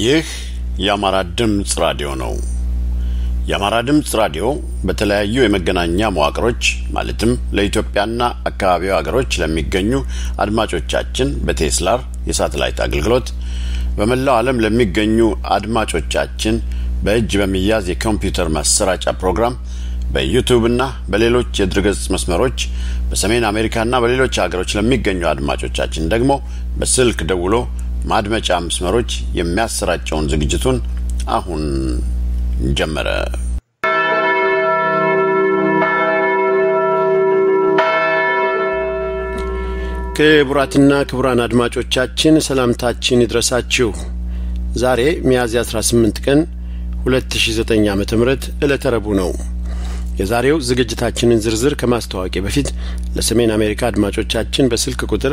ይህ የአማራ ድምፅ ራዲዮ ነው። የአማራ ድምፅ ራዲዮ በተለያዩ የመገናኛ መዋቅሮች ማለትም ለኢትዮጵያና አካባቢው ሀገሮች ለሚገኙ አድማጮቻችን በቴስላር የሳተላይት አገልግሎት በመላው ዓለም ለሚገኙ አድማጮቻችን በእጅ በሚያዝ የኮምፒውተር ማሰራጫ ፕሮግራም በዩቱብና በሌሎች የድረገጽ መስመሮች በሰሜን አሜሪካና በሌሎች ሀገሮች ለሚገኙ አድማጮቻችን ደግሞ በስልክ ደውሎ ማድመጫ መስመሮች የሚያሰራጨውን ዝግጅቱን አሁን ጀመረ። ክቡራትና ክቡራን አድማጮቻችን ሰላምታችን ይድረሳችሁ። ዛሬ ሚያዝያ 18 ቀን 2009 ዓ.ም ዕለተ ረቡዕ ነው። የዛሬው ዝግጅታችንን ዝርዝር ከማስተዋወቄ በፊት ለሰሜን አሜሪካ አድማጮቻችን በስልክ ቁጥር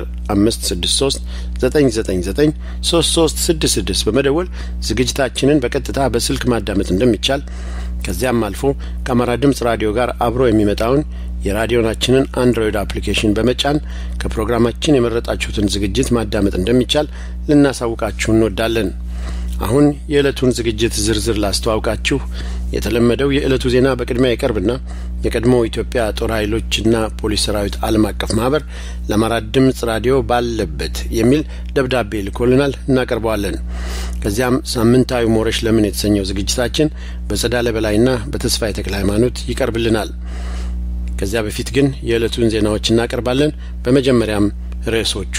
563-999-3366 በመደወል ዝግጅታችንን በቀጥታ በስልክ ማዳመጥ እንደሚቻል ከዚያም አልፎ ከአማራ ድምፅ ራዲዮ ጋር አብሮ የሚመጣውን የራዲዮናችንን አንድሮይድ አፕሊኬሽን በመጫን ከፕሮግራማችን የመረጣችሁትን ዝግጅት ማዳመጥ እንደሚቻል ልናሳውቃችሁ እንወዳለን። አሁን የዕለቱን ዝግጅት ዝርዝር ላስተዋውቃችሁ። የተለመደው የዕለቱ ዜና በቅድሚያ ይቀርብና የቀድሞው ኢትዮጵያ ጦር ኃይሎችና ፖሊስ ሰራዊት ዓለም አቀፍ ማህበር ለአማራ ድምፅ ራዲዮ ባለበት የሚል ደብዳቤ ልኮልናል፣ እናቀርበዋለን። ከዚያም ሳምንታዊ ሞረሽ ለምን የተሰኘው ዝግጅታችን በጸዳለ በላይና በተስፋ የተክለ ሃይማኖት ይቀርብልናል። ከዚያ በፊት ግን የዕለቱን ዜናዎች እናቀርባለን። በመጀመሪያም ርዕሶቹ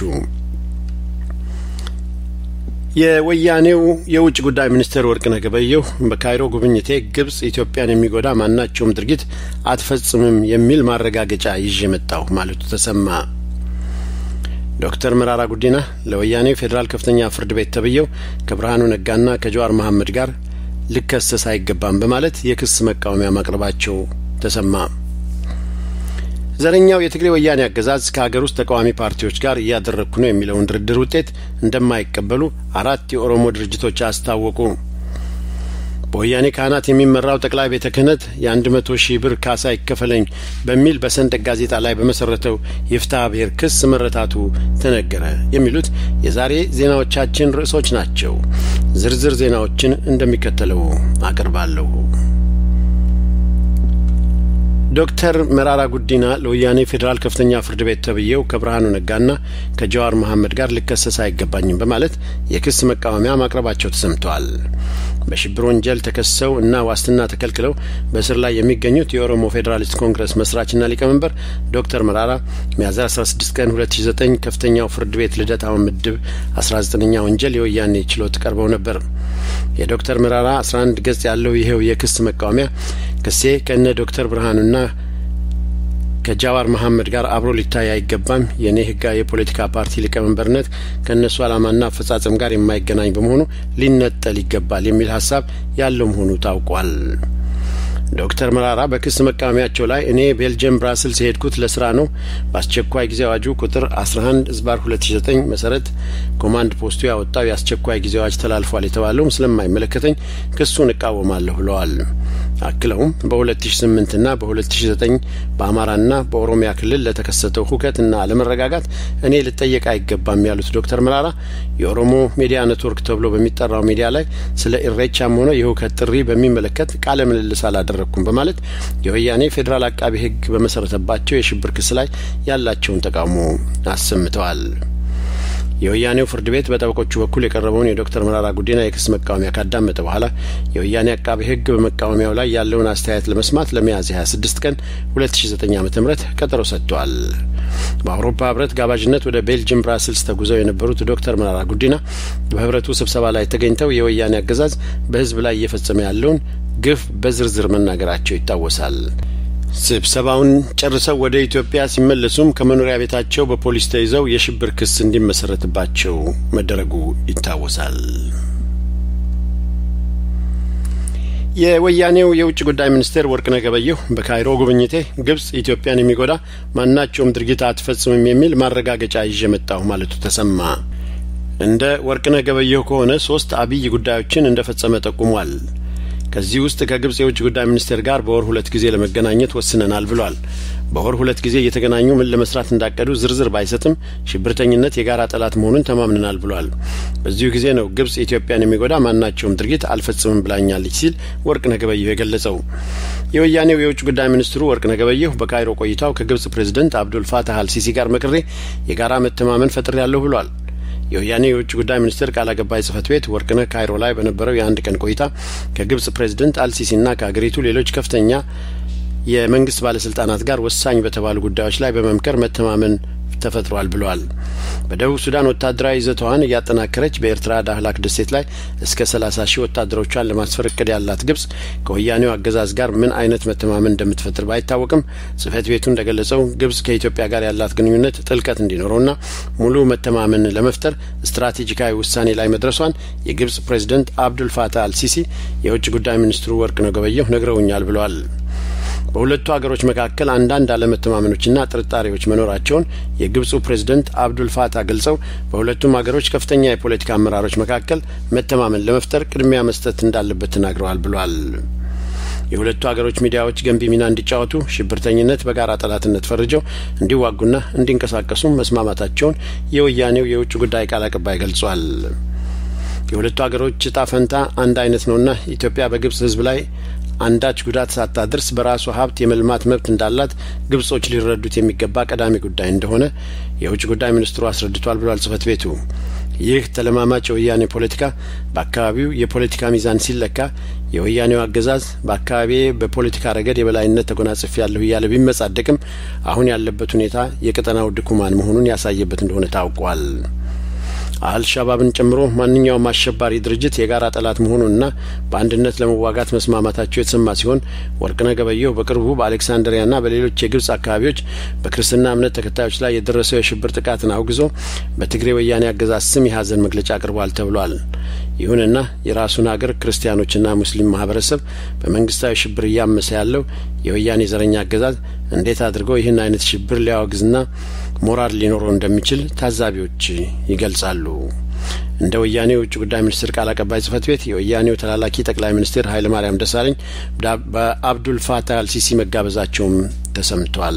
የወያኔው የውጭ ጉዳይ ሚኒስትር ወርቅነህ ገበየሁ በካይሮ ጉብኝቴ ግብጽ ኢትዮጵያን የሚጎዳ ማናቸውም ድርጊት አትፈጽምም የሚል ማረጋገጫ ይዤ መጣሁ ማለቱ ተሰማ። ዶክተር መራራ ጉዲና ለወያኔው ፌዴራል ከፍተኛ ፍርድ ቤት ተብዬው ከብርሃኑ ነጋና ከጀዋር መሐመድ ጋር ልከሰስ አይገባም በማለት የክስ መቃወሚያ ማቅረባቸው ተሰማ። ዘረኛው የትግሬ ወያኔ አገዛዝ ከሀገር ውስጥ ተቃዋሚ ፓርቲዎች ጋር እያደረግኩ ነው የሚለውን ድርድር ውጤት እንደማይቀበሉ አራት የኦሮሞ ድርጅቶች አስታወቁ። በወያኔ ካህናት የሚመራው ጠቅላይ ቤተ ክህነት የአንድ መቶ ሺህ ብር ካሳ ይከፈለኝ በሚል በሰንደቅ ጋዜጣ ላይ በመሰረተው የፍትሐ ብሔር ክስ መረታቱ ተነገረ። የሚሉት የዛሬ ዜናዎቻችን ርዕሶች ናቸው። ዝርዝር ዜናዎችን እንደሚከተለው አቀርባለሁ። ዶክተር መራራ ጉዲና ለወያኔ ፌዴራል ከፍተኛ ፍርድ ቤት ተብዬው ከብርሃኑ ነጋና ከጀዋር መሐመድ ጋር ልከሰስ አይገባኝም በማለት የክስ መቃወሚያ ማቅረባቸው ተሰምተዋል። በሽብር ወንጀል ተከሰው እና ዋስትና ተከልክለው በእስር ላይ የሚገኙት የኦሮሞ ፌዴራሊስት ኮንግረስ መስራችና ሊቀመንበር ዶክተር መራራ ሚያዝያ 16 ቀን 2009 ከፍተኛው ፍርድ ቤት ልደታ ምድብ 19ኛ ወንጀል የወያኔ ችሎት ቀርበው ነበር። የዶክተር መራራ 11 ገጽ ያለው ይኸው የክስ መቃወሚያ ክሴ ከእነ ዶክተር ብርሃኑና ከጃዋር መሐመድ ጋር አብሮ ሊታይ አይገባም፣ የእኔ ህጋዊ የፖለቲካ ፓርቲ ሊቀመንበርነት ከእነሱ ዓላማና አፈጻጸም ጋር የማይገናኝ በመሆኑ ሊነጠል ይገባል የሚል ሀሳብ ያለው መሆኑ ታውቋል። ዶክተር መራራ በክስ መቃወሚያቸው ላይ እኔ ቤልጅየም ብራስልስ የሄድኩት ለስራ ነው። በአስቸኳይ ጊዜ አዋጁ ቁጥር 11 ዝባር 2009 መሰረት ኮማንድ ፖስቱ ያወጣው የአስቸኳይ ጊዜ አዋጅ ተላልፏል የተባለውም ስለማይመለከተኝ ክሱን እቃወማለሁ ብለዋል። አክለውም በ2008 ና በ2009 በአማራና በኦሮሚያ ክልል ለተከሰተው ሁከትና አለመረጋጋት እኔ ልጠየቅ አይገባም ያሉት ዶክተር መራራ የኦሮሞ ሚዲያ ኔትወርክ ተብሎ በሚጠራው ሚዲያ ላይ ስለ ኢሬቻም ሆነ የሁከት ጥሪ በሚመለከት ቃለ ምልልስ አላደረግኩም በማለት የወያኔ ፌዴራል አቃቢ ሕግ በመሰረተባቸው የሽብር ክስ ላይ ያላቸውን ተቃውሞ አሰምተዋል። የወያኔው ፍርድ ቤት በጠበቆቹ በኩል የቀረበውን የዶክተር መራራ ጉዲና የክስ መቃወሚያ ካዳመጠ በኋላ የወያኔ አቃቢ ሕግ በመቃወሚያው ላይ ያለውን አስተያየት ለመስማት ለሚያዝያ 26 ቀን 2009 ዓ.ም ቀጠሮ ሰጥቷል። በአውሮፓ ህብረት ጋባዥነት ወደ ቤልጅየም ብራስልስ ተጉዘው የነበሩት ዶክተር መራራ ጉዲና በህብረቱ ስብሰባ ላይ ተገኝተው የወያኔ አገዛዝ በህዝብ ላይ እየፈጸመ ያለውን ግፍ በዝርዝር መናገራቸው ይታወሳል። ስብሰባውን ጨርሰው ወደ ኢትዮጵያ ሲመለሱም ከመኖሪያ ቤታቸው በፖሊስ ተይዘው የሽብር ክስ እንዲመሰረትባቸው መደረጉ ይታወሳል። የወያኔው የውጭ ጉዳይ ሚኒስቴር ወርቅነህ ገበየሁ በካይሮ ጉብኝቴ ግብጽ ኢትዮጵያን የሚጎዳ ማናቸውም ድርጊት አትፈጽምም የሚል ማረጋገጫ ይዤ መጣሁ ማለቱ ተሰማ። እንደ ወርቅነህ ገበየሁ ከሆነ ሶስት አብይ ጉዳዮችን እንደ ፈጸመ ጠቁሟል። ከዚህ ውስጥ ከግብጽ የውጭ ጉዳይ ሚኒስቴር ጋር በወር ሁለት ጊዜ ለመገናኘት ወስነናል ብሏል። በወር ሁለት ጊዜ እየተገናኙ ምን ለመስራት እንዳቀዱ ዝርዝር ባይሰጥም ሽብርተኝነት የጋራ ጠላት መሆኑን ተማምነናል ብሏል። በዚሁ ጊዜ ነው ግብጽ ኢትዮጵያን የሚጎዳ ማናቸውም ድርጊት አልፈጽምም ብላኛለች ሲል ወርቅነህ ገበየሁ የገለጸው። የወያኔው የውጭ ጉዳይ ሚኒስትሩ ወርቅነህ ገበየሁ በካይሮ ቆይታው ከግብጽ ፕሬዝደንት አብዱል ፋታህ አልሲሲ ጋር መክሬ የጋራ መተማመን ፈጥሬያለሁ ብሏል። የወያኔ የውጭ ጉዳይ ሚኒስቴር ቃል አቀባይ ጽህፈት ቤት ወርቅነህ ካይሮ ላይ በነበረው የአንድ ቀን ቆይታ ከግብጽ ፕሬዝደንት አልሲሲና ከሀገሪቱ ሌሎች ከፍተኛ የመንግስት ባለስልጣናት ጋር ወሳኝ በተባሉ ጉዳዮች ላይ በመምከር መተማመን ተፈጥሯል ብለዋል። በደቡብ ሱዳን ወታደራዊ ይዘቷን እያጠናከረች በኤርትራ ዳህላክ ደሴት ላይ እስከ ሰላሳ ሺህ ወታደሮቿን ለማስፈር እቅድ ያላት ግብጽ ከወያኔው አገዛዝ ጋር ምን አይነት መተማመን እንደምትፈጥር ባይታወቅም ጽህፈት ቤቱ እንደገለጸው ግብጽ ከኢትዮጵያ ጋር ያላት ግንኙነት ጥልቀት እንዲኖረውና ሙሉ መተማመን ለመፍጠር ስትራቴጂካዊ ውሳኔ ላይ መድረሷን የግብጽ ፕሬዝደንት አብዱል ፋታህ አልሲሲ የውጭ ጉዳይ ሚኒስትሩ ወርቅነህ ገበየሁ ነግረውኛል ብለዋል። በሁለቱ ሀገሮች መካከል አንዳንድ አለመተማመኖችና ጥርጣሬዎች መኖራቸውን የግብፁ ፕሬዝደንት አብዱል ፋታ ገልጸው በሁለቱም ሀገሮች ከፍተኛ የፖለቲካ አመራሮች መካከል መተማመን ለመፍጠር ቅድሚያ መስጠት እንዳለበት ተናግረዋል ብሏል። የሁለቱ ሀገሮች ሚዲያዎች ገንቢ ሚና እንዲጫወቱ ሽብርተኝነት በጋራ ጠላትነት ፈርጀው እንዲዋጉና እንዲንቀሳቀሱ መስማማታቸውን የወያኔው የውጭ ጉዳይ ቃል አቀባይ ገልጿል። የሁለቱ ሀገሮች እጣ ፈንታ አንድ አይነት ነውና ኢትዮጵያ በግብጽ ሕዝብ ላይ አንዳች ጉዳት ሳታደርስ በራሷ ሀብት የመልማት መብት እንዳላት ግብጾች ሊረዱት የሚገባ ቀዳሚ ጉዳይ እንደሆነ የውጭ ጉዳይ ሚኒስትሩ አስረድቷል ብሏል ጽህፈት ቤቱ። ይህ ተለማማጭ የወያኔ ፖለቲካ በአካባቢው የፖለቲካ ሚዛን ሲለካ የወያኔው አገዛዝ በአካባቢ በፖለቲካ ረገድ የበላይነት ተጎናጽፍ ያለሁ እያለ ቢመጻደቅም አሁን ያለበት ሁኔታ የቀጠናው ድኩማን መሆኑን ያሳየበት እንደሆነ ታውቋል። አልሻባብን ጨምሮ ማንኛውም አሸባሪ ድርጅት የጋራ ጠላት መሆኑንና በአንድነት ለመዋጋት መስማማታቸው የተሰማ ሲሆን ወርቅነህ ገበየሁ በቅርቡ በአሌክሳንድሪያና በሌሎች የግብጽ አካባቢዎች በክርስትና እምነት ተከታዮች ላይ የደረሰው የሽብር ጥቃትን አውግዞ በትግሬ ወያኔ አገዛዝ ስም የሀዘን መግለጫ አቅርቧል ተብሏል። ይሁንና የራሱን ሀገር ክርስቲያኖችና ሙስሊም ማህበረሰብ በመንግስታዊ ሽብር እያመሰ ያለው የወያኔ ዘረኛ አገዛዝ እንዴት አድርገው ይህን አይነት ሽብር ሊያወግዝና ሞራል ሊኖረው እንደሚችል ታዛቢዎች ይገልጻሉ። እንደ ወያኔ የውጭ ጉዳይ ሚኒስትር ቃል አቀባይ ጽህፈት ቤት የወያኔው ተላላኪ ጠቅላይ ሚኒስትር ኃይለ ማርያም ደሳለኝ በአብዱል ፋታህ አልሲሲ መጋበዛቸውም ተሰምቷል።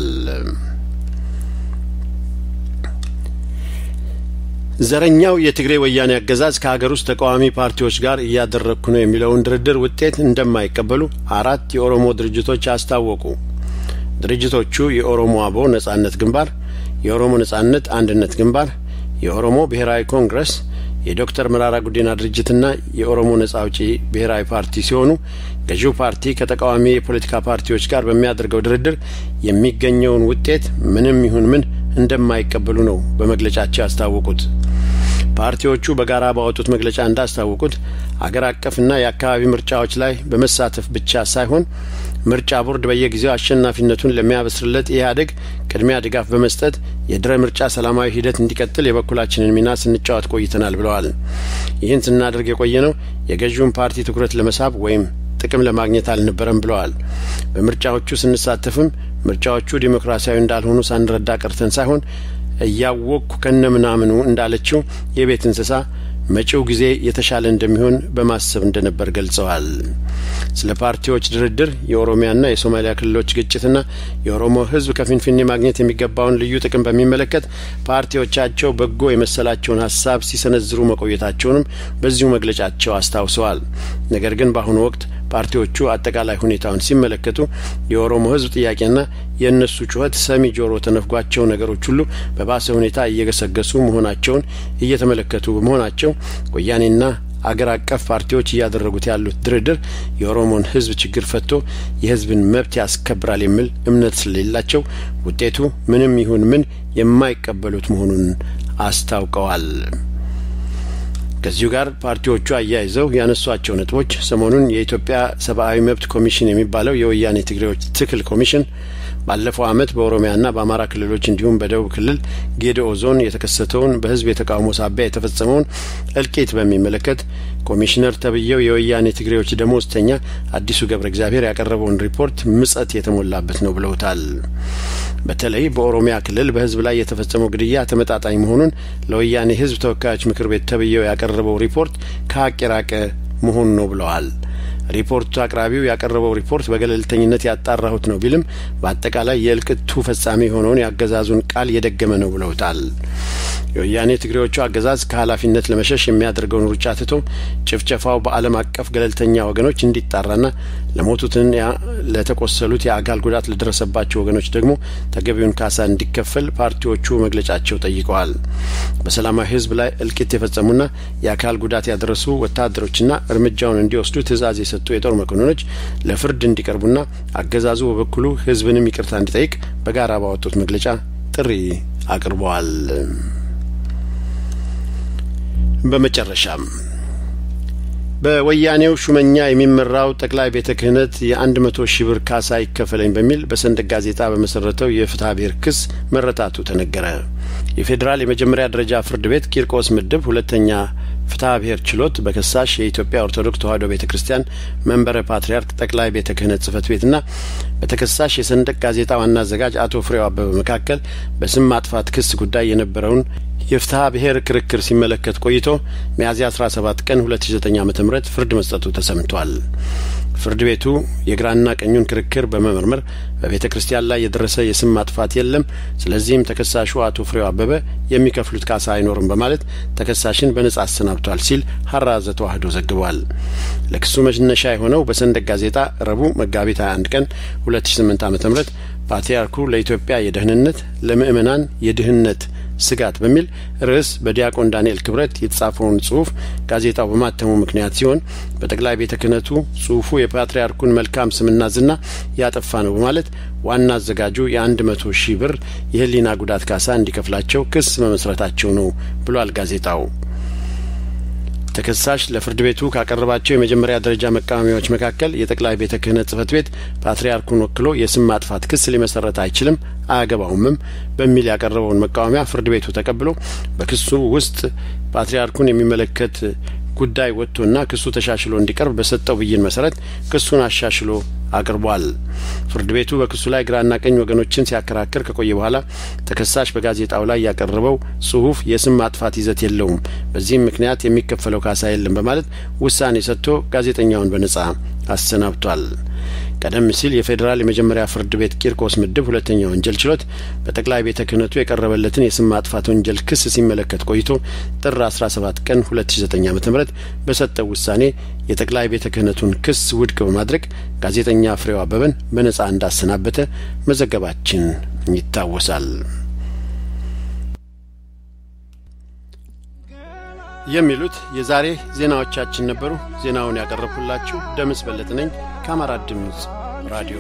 ዘረኛው የትግሬ ወያኔ አገዛዝ ከሀገር ውስጥ ተቃዋሚ ፓርቲዎች ጋር እያደረግኩ ነው የሚለውን ድርድር ውጤት እንደማይቀበሉ አራት የኦሮሞ ድርጅቶች አስታወቁ። ድርጅቶቹ የኦሮሞ አቦ ነጻነት ግንባር፣ የኦሮሞ ነጻነት አንድነት ግንባር፣ የኦሮሞ ብሔራዊ ኮንግረስ፣ የዶክተር መራራ ጉዲና ድርጅትና የኦሮሞ ነጻ አውጪ ብሔራዊ ፓርቲ ሲሆኑ ገዢው ፓርቲ ከተቃዋሚ የፖለቲካ ፓርቲዎች ጋር በሚያደርገው ድርድር የሚገኘውን ውጤት ምንም ይሁን ምን እንደማይቀበሉ ነው በመግለጫቸው ያስታወቁት። ፓርቲዎቹ በጋራ ባወጡት መግለጫ እንዳስታወቁት አገር አቀፍና የአካባቢ ምርጫዎች ላይ በመሳተፍ ብቻ ሳይሆን ምርጫ ቦርድ በየጊዜው አሸናፊነቱን ለሚያበስርለት ኢህአዴግ ቅድሚያ ድጋፍ በመስጠት የድረ ምርጫ ሰላማዊ ሂደት እንዲቀጥል የበኩላችንን ሚና ስንጫወት ቆይተናል ብለዋል። ይህን ስናደርግ የቆየ ነው የገዢውን ፓርቲ ትኩረት ለመሳብ ወይም ጥቅም ለማግኘት አልነበረም ብለዋል። በምርጫዎቹ ስንሳተፍም ምርጫዎቹ ዲሞክራሲያዊ እንዳልሆኑ ሳንረዳ ቀርተን ሳይሆን እያወቅኩ ከነ ምናምኑ እንዳለችው የቤት እንስሳ መጪው ጊዜ የተሻለ እንደሚሆን በማሰብ እንደነበር ገልጸዋል። ስለ ፓርቲዎች ድርድር፣ የኦሮሚያና የሶማሊያ ክልሎች ግጭትና የኦሮሞ ሕዝብ ከፊንፊኔ ማግኘት የሚገባውን ልዩ ጥቅም በሚመለከት ፓርቲዎቻቸው በጎ የመሰላቸውን ሀሳብ ሲሰነዝሩ መቆየታቸውንም በዚሁ መግለጫቸው አስታውሰዋል። ነገር ግን በአሁኑ ወቅት ፓርቲዎቹ አጠቃላይ ሁኔታውን ሲመለከቱ የኦሮሞ ሕዝብ ጥያቄና የእነሱ ጩኸት ሰሚ ጆሮ ተነፍጓቸው ነገሮች ሁሉ በባሰ ሁኔታ እየገሰገሱ መሆናቸውን እየተመለከቱ በመሆናቸው ወያኔና አገር አቀፍ ፓርቲዎች እያደረጉት ያሉት ድርድር የኦሮሞን ህዝብ ችግር ፈቶ የህዝብን መብት ያስከብራል የሚል እምነት ስለሌላቸው ውጤቱ ምንም ይሁን ምን የማይቀበሉት መሆኑን አስታውቀዋል። ከዚሁ ጋር ፓርቲዎቹ አያይዘው ያነሷቸው ነጥቦች ሰሞኑን የኢትዮጵያ ሰብአዊ መብት ኮሚሽን የሚባለው የወያኔ ትግሬዎች ትክል ኮሚሽን ባለፈው ዓመት በኦሮሚያና በአማራ ክልሎች እንዲሁም በደቡብ ክልል ጌዲኦ ዞን የተከሰተውን በህዝብ የተቃውሞ ሳቢያ የተፈጸመውን እልቂት በሚመለከት ኮሚሽነር ተብዬው የወያኔ ትግሬዎች ደሞዝተኛ አዲሱ ገብረ እግዚአብሔር ያቀረበውን ሪፖርት ምጸት የተሞላበት ነው ብለውታል። በተለይ በኦሮሚያ ክልል በህዝብ ላይ የተፈጸመው ግድያ ተመጣጣኝ መሆኑን ለወያኔ ህዝብ ተወካዮች ምክር ቤት ተብዬው ያቀረበው ሪፖርት ከሀቅ የራቀ መሆኑ ነው ብለዋል። ሪፖርቱ አቅራቢው ያቀረበው ሪፖርት በገለልተኝነት ያጣራሁት ነው ቢልም በአጠቃላይ የእልቅቱ ፈጻሚ የሆነውን የአገዛዙን ቃል የደገመ ነው ብለውታል። የወያኔ ትግሬዎቹ አገዛዝ ከኃላፊነት ለመሸሽ የሚያደርገውን ሩጫ ትቶ ጭፍጨፋው በዓለም አቀፍ ገለልተኛ ወገኖች እንዲጣራና ለሞቱትን ለተቆሰሉት የአካል ጉዳት ለደረሰባቸው ወገኖች ደግሞ ተገቢውን ካሳ እንዲከፈል ፓርቲዎቹ መግለጫቸው ጠይቀዋል። በሰላማዊ ሕዝብ ላይ እልቂት የፈጸሙና የአካል ጉዳት ያደረሱ ወታደሮችና እርምጃውን እንዲወስዱ ትዕዛዝ የሰጡ የጦር መኮንኖች ለፍርድ እንዲቀርቡና አገዛዙ በበኩሉ ሕዝብንም ይቅርታ እንዲጠይቅ በጋራ ባወጡት መግለጫ ጥሪ አቅርበዋል። በመጨረሻም በወያኔው ሹመኛ የሚመራው ጠቅላይ ቤተ ክህነት የአንድ መቶ ሺህ ብር ካሳ ይከፈለኝ በሚል በሰንደቅ ጋዜጣ በመሰረተው የፍትሐ ብሔር ክስ መረታቱ ተነገረ። የፌዴራል የመጀመሪያ ደረጃ ፍርድ ቤት ቂርቆስ ምድብ ሁለተኛ ፍትሐ ብሔር ችሎት በከሳሽ የኢትዮጵያ ኦርቶዶክስ ተዋሕዶ ቤተ ክርስቲያን መንበረ ፓትርያርክ ጠቅላይ ቤተ ክህነት ጽሕፈት ቤትና በተከሳሽ የሰንደቅ ጋዜጣ ዋና አዘጋጅ አቶ ፍሬው አበበ መካከል በስም ማጥፋት ክስ ጉዳይ የነበረውን የፍትሐ ብሔር ክርክር ሲመለከት ቆይቶ ሚያዝያ 17 ቀን 2009 ዓ.ም ፍርድ መስጠቱ ተሰምቷል። ፍርድ ቤቱ የግራና ቀኙን ክርክር በመመርመር በቤተ ክርስቲያን ላይ የደረሰ የስም ማጥፋት የለም፣ ስለዚህም ተከሳሹ አቶ ፍሬው አበበ የሚከፍሉት ካሳ አይኖርም በማለት ተከሳሽን በነጻ አሰናብቷል ሲል ሀራዘ ተዋሕዶ ዘግቧል። ለክሱ መነሻ የሆነው በሰንደቅ ጋዜጣ ረቡዕ መጋቢት 21 ቀን 2008 ዓ.ም ፓትርያርኩ ለኢትዮጵያ የደህንነት ለምእመናን የድህነት ስጋት በሚል ርዕስ በዲያቆን ዳንኤል ክብረት የተጻፈውን ጽሁፍ ጋዜጣው በማተሙ ምክንያት ሲሆን በጠቅላይ ቤተ ክህነቱ ጽሁፉ የፓትርያርኩን መልካም ስምና ዝና ያጠፋ ነው በማለት ዋና አዘጋጁ የአንድ መቶ ሺህ ብር የሕሊና ጉዳት ካሳ እንዲከፍላቸው ክስ መመስረታቸው ነው ብሏል ጋዜጣው። ተከሳሽ ለፍርድ ቤቱ ካቀረባቸው የመጀመሪያ ደረጃ መቃወሚያዎች መካከል የጠቅላይ ቤተ ክህነት ጽሕፈት ቤት ፓትርያርኩን ወክሎ የስም ማጥፋት ክስ ሊመሰረት አይችልም አያገባውምም በሚል ያቀረበውን መቃወሚያ ፍርድ ቤቱ ተቀብሎ በክሱ ውስጥ ፓትርያርኩን የሚመለከት ጉዳይ ወጥቶና ክሱ ተሻሽሎ እንዲቀርብ በሰጠው ብይን መሰረት ክሱን አሻሽሎ አቅርቧል። ፍርድ ቤቱ በክሱ ላይ ግራና ቀኝ ወገኖችን ሲያከራክር ከቆየ በኋላ ተከሳሽ በጋዜጣው ላይ ያቀረበው ጽሁፍ የስም ማጥፋት ይዘት የለውም፣ በዚህም ምክንያት የሚከፈለው ካሳ የለም በማለት ውሳኔ ሰጥቶ ጋዜጠኛውን በነጻ አሰናብቷል። ቀደም ሲል የፌዴራል የመጀመሪያ ፍርድ ቤት ቂርቆስ ምድብ ሁለተኛ ወንጀል ችሎት በጠቅላይ ቤተ ክህነቱ የቀረበለትን የስም ማጥፋት ወንጀል ክስ ሲመለከት ቆይቶ ጥር 17 ቀን 2009 ዓ.ም በሰጠው ውሳኔ የጠቅላይ ቤተ ክህነቱን ክስ ውድቅ በማድረግ ጋዜጠኛ ፍሬው አበበን በነጻ እንዳሰናበተ መዘገባችን ይታወሳል። የሚሉት የዛሬ ዜናዎቻችን ነበሩ። ዜናውን ያቀረብኩላችሁ ደምስ በለጥ ነኝ ከአማራ ድምፅ ራዲዮ።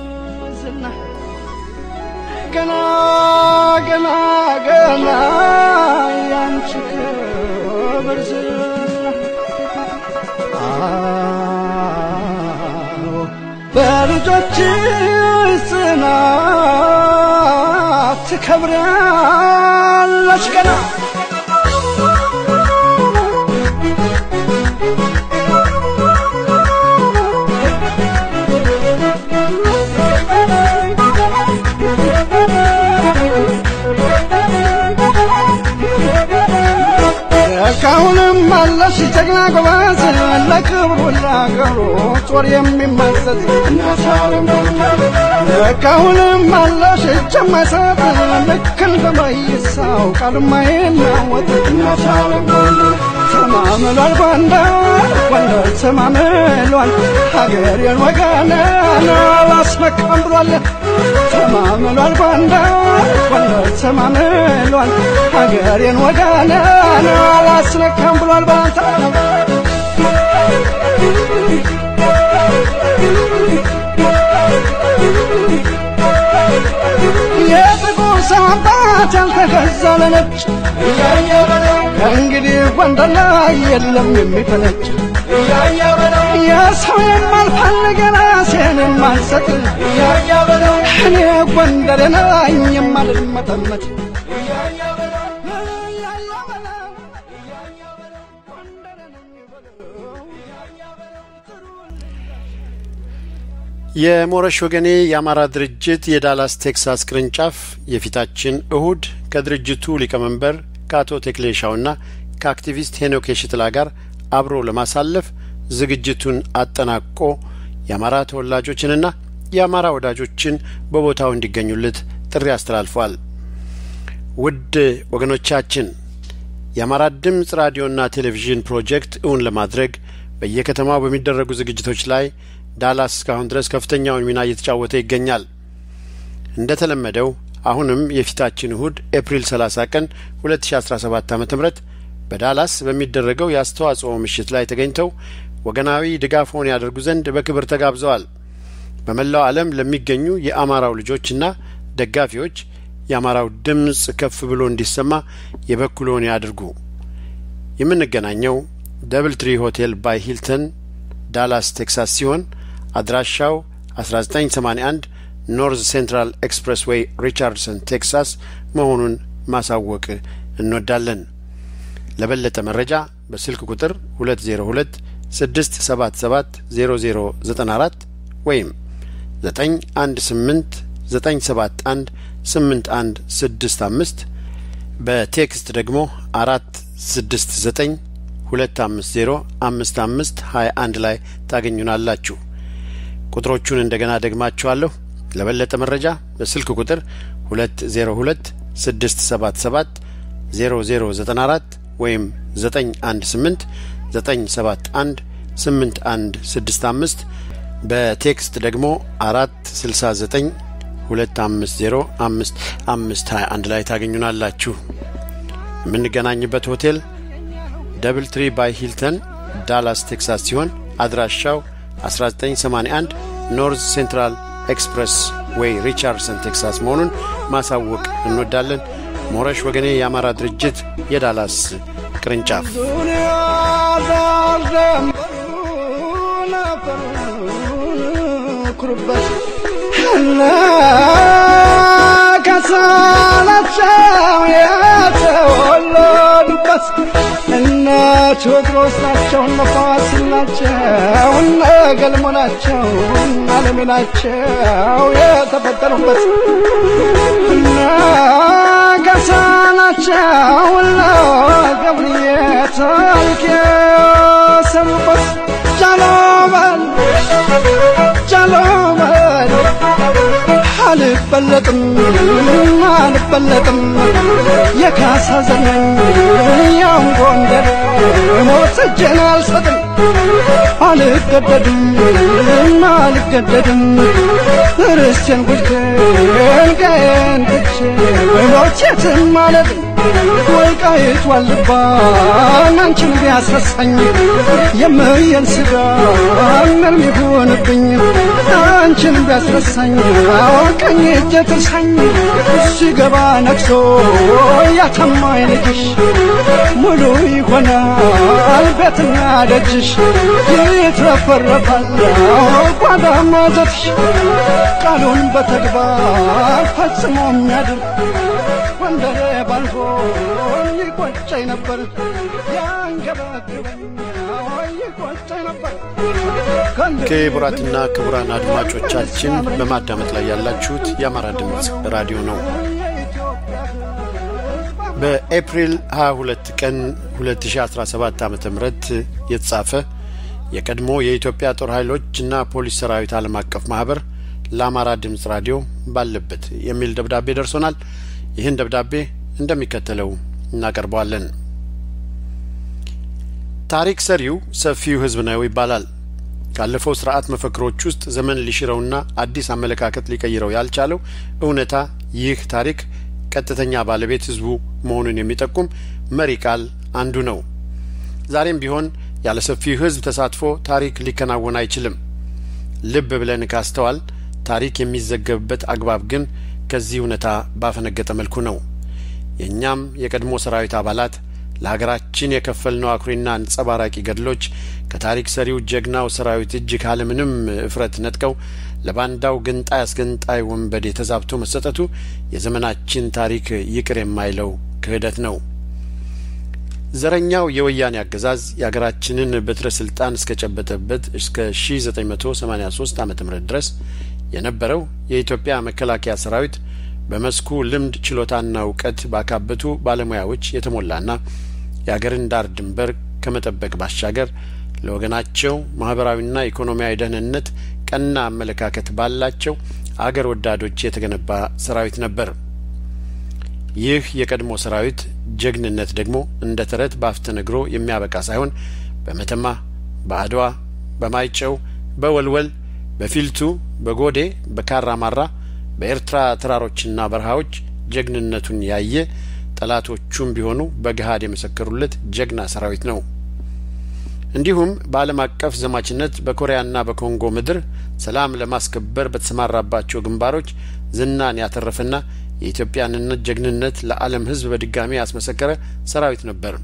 ገና ገና ገና ያንቺ ክብር ዝና በልጆች ጽናት ትከብሪያለሽ ገና ካሁንም አለሽ ጀግና ጎበዝ ለክብሩ ለአገሩ ጦር የሚመዘዝ ካሁንም አለሽ እጅ የማይሰጥ ልክ እንደ መይሳው ቃል የማይናወጥ ተማምሏል ጎንደር ጎንደር ተማምሏል ሀገሬን ወገኔን አላስመካም ብሏል ተማምሏል ጎንደር ጎንደር ተማምሏል ሀገሬን ወገኔን አላስነካም ብሏል ባንተ የጥቁር ሰንባት ያልተገዛ ለነጭ ከእንግዲህ ጎንደር ላይ የለም የሚፈነጭ የሰው የማልፈልግ ራሴን የማልሰጥ እኔ ጎንደር ነኝ የማልመጠመጥ የሞረሽ ወገኔ የአማራ ድርጅት የዳላስ ቴክሳስ ቅርንጫፍ የፊታችን እሁድ ከድርጅቱ ሊቀመንበር ከአቶ ቴክሌሻውና ከአክቲቪስት ሄኖክ የሽጥላ ጋር አብሮ ለማሳለፍ ዝግጅቱን አጠናቆ የአማራ ተወላጆችንና የአማራ ወዳጆችን በቦታው እንዲገኙለት ጥሪ አስተላልፏል። ውድ ወገኖቻችን የአማራ ድምፅ ራዲዮና ቴሌቪዥን ፕሮጀክት እውን ለማድረግ በየከተማው በሚደረጉ ዝግጅቶች ላይ ዳላስ እስካሁን ድረስ ከፍተኛውን ሚና እየተጫወተ ይገኛል። እንደ ተለመደው አሁንም የፊታችን እሁድ ኤፕሪል 30 ቀን 2017 ዓ ም በዳላስ በሚደረገው የአስተዋጽኦ ምሽት ላይ ተገኝተው ወገናዊ ድጋፎን ያደርጉ ዘንድ በክብር ተጋብዘዋል። በመላው ዓለም ለሚገኙ የአማራው ልጆችና ደጋፊዎች የአማራው ድምፅ ከፍ ብሎ እንዲሰማ የበኩሎን ያድርጉ። የምንገናኘው ደብል ትሪ ሆቴል ባይ ሂልተን ዳላስ ቴክሳስ ሲሆን አድራሻው 1981 ኖርዝ ሴንትራል ኤክስፕሬስ ዌይ ሪቻርድሰን ቴክሳስ መሆኑን ማሳወቅ እንወዳለን። ለበለጠ መረጃ በስልክ ቁጥር 202 677 0094 ወይም 918 971 8165 በቴክስት ደግሞ አራት ስድስት ዘጠኝ ሁለት አምስት ዜሮ አምስት አምስት ሀያ አንድ ላይ ታገኙናላችሁ። ቁጥሮቹን እንደገና ደግማችኋለሁ። ለበለጠ መረጃ በስልክ ቁጥር ሁለት ዜሮ ሁለት ስድስት ሰባት ሰባት ዜሮ ዜሮ ዘጠና አራት ወይም ዘጠኝ አንድ ስምንት ዘጠኝ ሰባት አንድ ስምንት አንድ ስድስት አምስት በቴክስት ደግሞ አራት ስልሳ ዘጠኝ ሁለት አምስት ዜሮ አምስት አምስት ሀያ አንድ ላይ ታገኙናላችሁ። የምንገናኝበት ሆቴል ደብል ትሪ ባይ ሂልተን ዳላስ ቴክሳስ ሲሆን አድራሻው 1981 ኖርዝ ሴንትራል ኤክስፕሬስ ዌይ ሪቻርድሰን ቴክሳስ መሆኑን ማሳወቅ እንወዳለን። ሞረሽ ወገኔ የአማራ ድርጅት የዳላስ ቅርንጫፍ ዙሪያ ዳር ኩሩበት እነ ከሳናቸው የተወለዱበት እነ ቴዎድሮስ ናቸው፣ እነ ፋሲል ናቸው፣ እነ ገልሞ ናቸው፣ እነ አለሜ ናቸው የተፈጠሩበት እነ ገሳ ናቸው፣ እነ ገብርዬ ታሪክ የሰሩበት ጃሎበል ጃሎበል አልበለጥም አልበለጥም የካሳ ዘመን ያም ጎንደር ሞት እጄን አልሰጥም አልገደድም አልገደድም ርስቴን ጉድቴን ቀን ትቼ ሞቼትን ማለት ወልቃይት ዋልባን አንቺን ቢያስረሳኝ የምየን ስጋ ምንም ይሁንብኝ አንቺን ቢያስረሳኝ ቀኝ እጄ ትርሳኝ ሲገባ ነግሶ ያተማኝ ልጅሽ ሙሉ ይሆናል ቤትና ደጅሽ ይትረፈረፋል ጓዳ ማዘትሽ ቃሉን በተግባር ፈጽሞ የሚያድር ወንደሬ ባልሆን ይቆጨኝ ነበር ያንገበግበኝ ይቆጨኝ ነበር ክቡራትና ክቡራን አድማጮቻችን በማዳመጥ ላይ ያላችሁት የአማራ ድምፅ ራዲዮ ነው። በኤፕሪል 22 ቀን 2017 ዓ ም የተጻፈ የቀድሞ የኢትዮጵያ ጦር ኃይሎችና ፖሊስ ሰራዊት ዓለም አቀፍ ማህበር ለአማራ ድምፅ ራዲዮ ባለበት የሚል ደብዳቤ ደርሶናል። ይህን ደብዳቤ እንደሚከተለው እናቀርበዋለን። ታሪክ ሰሪው ሰፊው ሕዝብ ነው ይባላል። ካለፈው ስርዓት መፈክሮች ውስጥ ዘመን ሊሽረውና አዲስ አመለካከት ሊቀይረው ያልቻለው እውነታ ይህ ታሪክ ቀጥተኛ ባለቤት ሕዝቡ መሆኑን የሚጠቁም መሪ ቃል አንዱ ነው። ዛሬም ቢሆን ያለ ሰፊው ሕዝብ ተሳትፎ ታሪክ ሊከናወን አይችልም። ልብ ብለን ካስተዋል ታሪክ የሚዘገብበት አግባብ ግን ከዚህ እውነታ ባፈነገጠ መልኩ ነው። የእኛም የቀድሞ ሰራዊት አባላት ለሀገራችን የከፈልነው አኩሪና አንጸባራቂ ገድሎች ከታሪክ ሰሪው ጀግናው ሰራዊት እጅ ካለምንም እፍረት ነጥቀው ለባንዳው ገንጣይ አስገንጣይ ወንበዴ ተዛብቶ መሰጠቱ የዘመናችን ታሪክ ይቅር የማይለው ክህደት ነው። ዘረኛው የወያኔ አገዛዝ የሀገራችንን በትረ ስልጣን እስከጨበጠበት እስከ 1983 ዓ ም ድረስ የነበረው የኢትዮጵያ መከላከያ ሰራዊት በመስኩ ልምድ ችሎታና እውቀት ባካበቱ ባለሙያዎች የተሞላና የአገርን ዳር ድንበር ከመጠበቅ ባሻገር ለወገናቸው ማህበራዊና ኢኮኖሚያዊ ደህንነት ቀና አመለካከት ባላቸው አገር ወዳዶች የተገነባ ሰራዊት ነበር። ይህ የቀድሞ ሰራዊት ጀግንነት ደግሞ እንደ ተረት ባፍ ተነግሮ የሚያበቃ ሳይሆን በመተማ፣ በአድዋ፣ በማይጨው፣ በወልወል፣ በፊልቱ፣ በጎዴ፣ በካራማራ፣ በኤርትራ ተራሮችና በረሃዎች ጀግንነቱን ያየ ጠላቶቹም ቢሆኑ በገሃድ የመሰከሩለት ጀግና ሰራዊት ነው። እንዲሁም በዓለም አቀፍ ዘማችነት በኮሪያና በኮንጎ ምድር ሰላም ለማስከበር በተሰማራባቸው ግንባሮች ዝናን ያተረፈና የኢትዮጵያንነት ጀግንነት ለዓለም ሕዝብ በድጋሚ ያስመሰከረ ሰራዊት ነበር።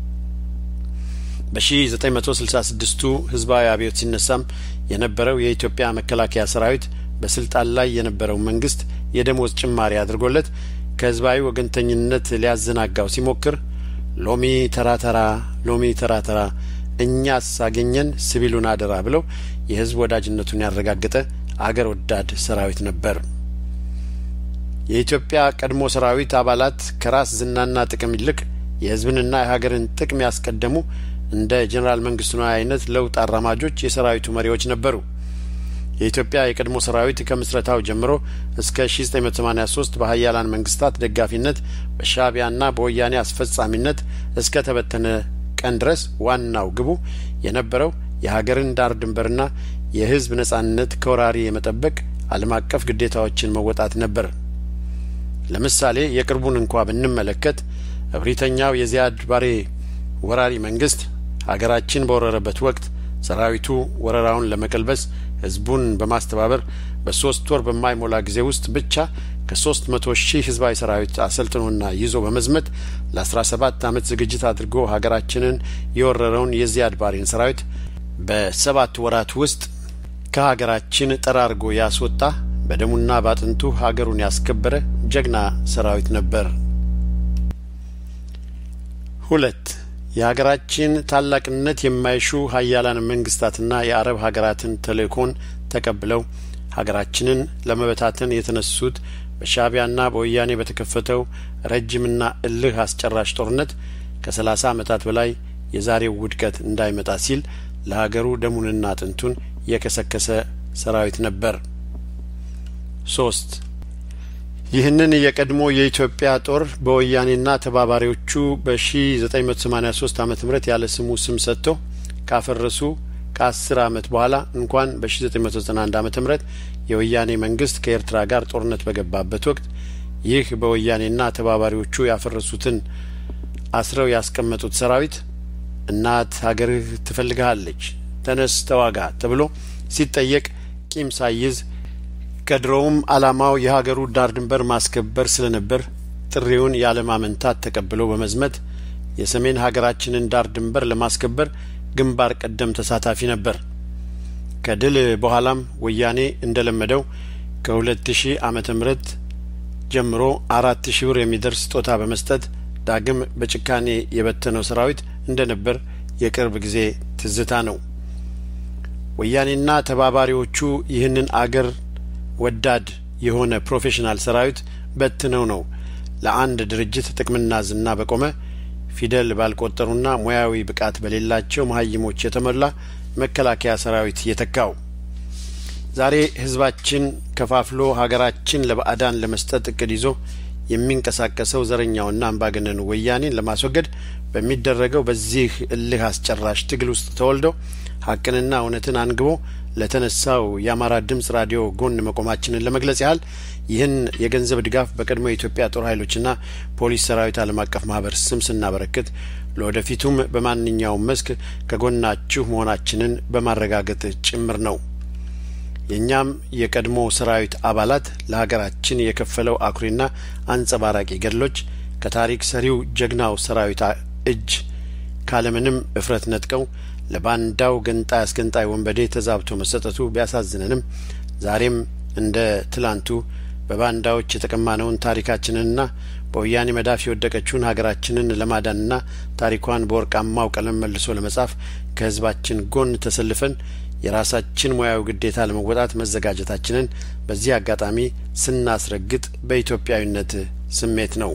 በ1966ቱ ህዝባዊ አብዮት ሲነሳም የነበረው የኢትዮጵያ መከላከያ ሰራዊት በስልጣን ላይ የነበረው መንግስት የደሞዝ ጭማሪ አድርጎለት ከህዝባዊ ወገንተኝነት ሊያዘናጋው ሲሞክር ሎሚ ተራተራ ሎሚ ተራተራ እኛስ አገኘን ሲቪሉን አደራ ብለው የህዝብ ወዳጅነቱን ያረጋገጠ አገር ወዳድ ሰራዊት ነበር። የኢትዮጵያ ቀድሞ ሰራዊት አባላት ከራስ ዝናና ጥቅም ይልቅ የህዝብንና የሀገርን ጥቅም ያስቀደሙ እንደ ጄኔራል መንግስቱ ነዋይ አይነት ለውጥ አራማጆች የሰራዊቱ መሪዎች ነበሩ። የኢትዮጵያ የቀድሞ ሰራዊት ከምስረታው ጀምሮ እስከ 1983 በሀያላን መንግስታት ደጋፊነት በሻእቢያና በወያኔ አስፈጻሚነት እስከ ተበተነ ቀን ድረስ ዋናው ግቡ የነበረው የሀገርን ዳር ድንበርና የህዝብ ነጻነት ከወራሪ የመጠበቅ ዓለም አቀፍ ግዴታዎችን መወጣት ነበር። ለምሳሌ የቅርቡን እንኳ ብንመለከት እብሪተኛው የዚያድ ባሬ ወራሪ መንግስት ሀገራችን በወረረበት ወቅት ሰራዊቱ ወረራውን ለመቀልበስ ህዝቡን በማስተባበር በሶስት ወር በማይሞላ ጊዜ ውስጥ ብቻ ከሶስት መቶ ሺህ ህዝባዊ ሰራዊት አሰልጥኖና ይዞ በመዝመት ለአስራ ሰባት አመት ዝግጅት አድርጎ ሀገራችንን የወረረውን የዚያድ ባሬን ሰራዊት በሰባት ወራት ውስጥ ከሀገራችን ጠራርጎ ያስወጣ በደሙና ባጥንቱ ሀገሩን ያስከበረ ጀግና ሰራዊት ነበር። ሁለት የሀገራችን ታላቅነት የማይሹ ሀያላን መንግስታትና የአረብ ሀገራትን ተልእኮን ተቀብለው ሀገራችንን ለመበታተን የተነሱት በሻእቢያና በወያኔ በተከፈተው ረጅምና እልህ አስጨራሽ ጦርነት ከሰላሳ አመታት በላይ የዛሬው ውድቀት እንዳይመጣ ሲል ለሀገሩ ደሙንና አጥንቱን የከሰከሰ ሰራዊት ነበር። ሶስት ይህንን የቀድሞ የኢትዮጵያ ጦር በወያኔና ተባባሪዎቹ በ1983 ዓመተ ምህረት ያለ ስሙ ስም ሰጥቶ ካፈረሱ ከአስር አመት በኋላ እንኳን በ1991 ዓመተ ምህረት የወያኔ መንግስት ከኤርትራ ጋር ጦርነት በገባበት ወቅት ይህ በወያኔና ተባባሪዎቹ ያፈረሱትን አስረው ያስቀመጡት ሰራዊት እናት ሀገርህ ትፈልግሃለች፣ ተነስ ተዋጋ ተብሎ ሲጠየቅ ቂም ሳይዝ ከድሮውም ዓላማው የሀገሩ ዳር ድንበር ማስከበር ስለነበር ጥሪውን ያለማመንታት ተቀብሎ በመዝመት የሰሜን ሀገራችንን ዳር ድንበር ለማስከበር ግንባር ቀደም ተሳታፊ ነበር። ከድል በኋላም ወያኔ እንደለመደው ከሁለት ሺህ ዓመተ ምህረት ጀምሮ አራት ሺህ ብር የሚደርስ ስጦታ በመስጠት ዳግም በጭካኔ የበተነው ሰራዊት እንደነበር የቅርብ ጊዜ ትዝታ ነው። ወያኔና ተባባሪዎቹ ይህንን አገር ወዳድ የሆነ ፕሮፌሽናል ሰራዊት በትነው ነው ለአንድ ድርጅት ጥቅምና ዝና በቆመ ፊደል ባልቆጠሩና ሙያዊ ብቃት በሌላቸው መሀይሞች የተሞላ መከላከያ ሰራዊት የተካው። ዛሬ ህዝባችን ከፋፍሎ ሀገራችን ለባዕዳን ለመስጠት እቅድ ይዞ የሚንቀሳቀሰው ዘረኛውና አምባገነኑ ወያኔን ለማስወገድ በሚደረገው በዚህ እልህ አስጨራሽ ትግል ውስጥ ተወልደው ሀቅንና እውነትን አንግቦ ለተነሳው የአማራ ድምጽ ራዲዮ ጎን መቆማችንን ለመግለጽ ያህል ይህን የገንዘብ ድጋፍ በቀድሞ የኢትዮጵያ ጦር ኃይሎችና ፖሊስ ሰራዊት ዓለም አቀፍ ማህበር ስም ስናበረክት ለወደፊቱም በማንኛውም መስክ ከጎናችሁ መሆናችንን በማረጋገጥ ጭምር ነው። የእኛም የቀድሞ ሰራዊት አባላት ለሀገራችን የከፈለው አኩሪና አንጸባራቂ ገድሎች ከታሪክ ሰሪው ጀግናው ሰራዊት እጅ ካለምንም እፍረት ነጥቀው ለባንዳው ገንጣይ አስገንጣይ ወንበዴ ተዛብቶ መሰጠቱ ቢያሳዝነንም ዛሬም እንደ ትላንቱ በባንዳዎች የተቀማነውን ታሪካችንንና በወያኔ መዳፍ የወደቀችውን ሀገራችንን ለማዳንና ታሪኳን በወርቃማው ቀለም መልሶ ለመጻፍ ከህዝባችን ጎን ተሰልፈን የራሳችን ሙያዊ ግዴታ ለመወጣት መዘጋጀታችንን በዚህ አጋጣሚ ስናስረግጥ በኢትዮጵያዊነት ስሜት ነው።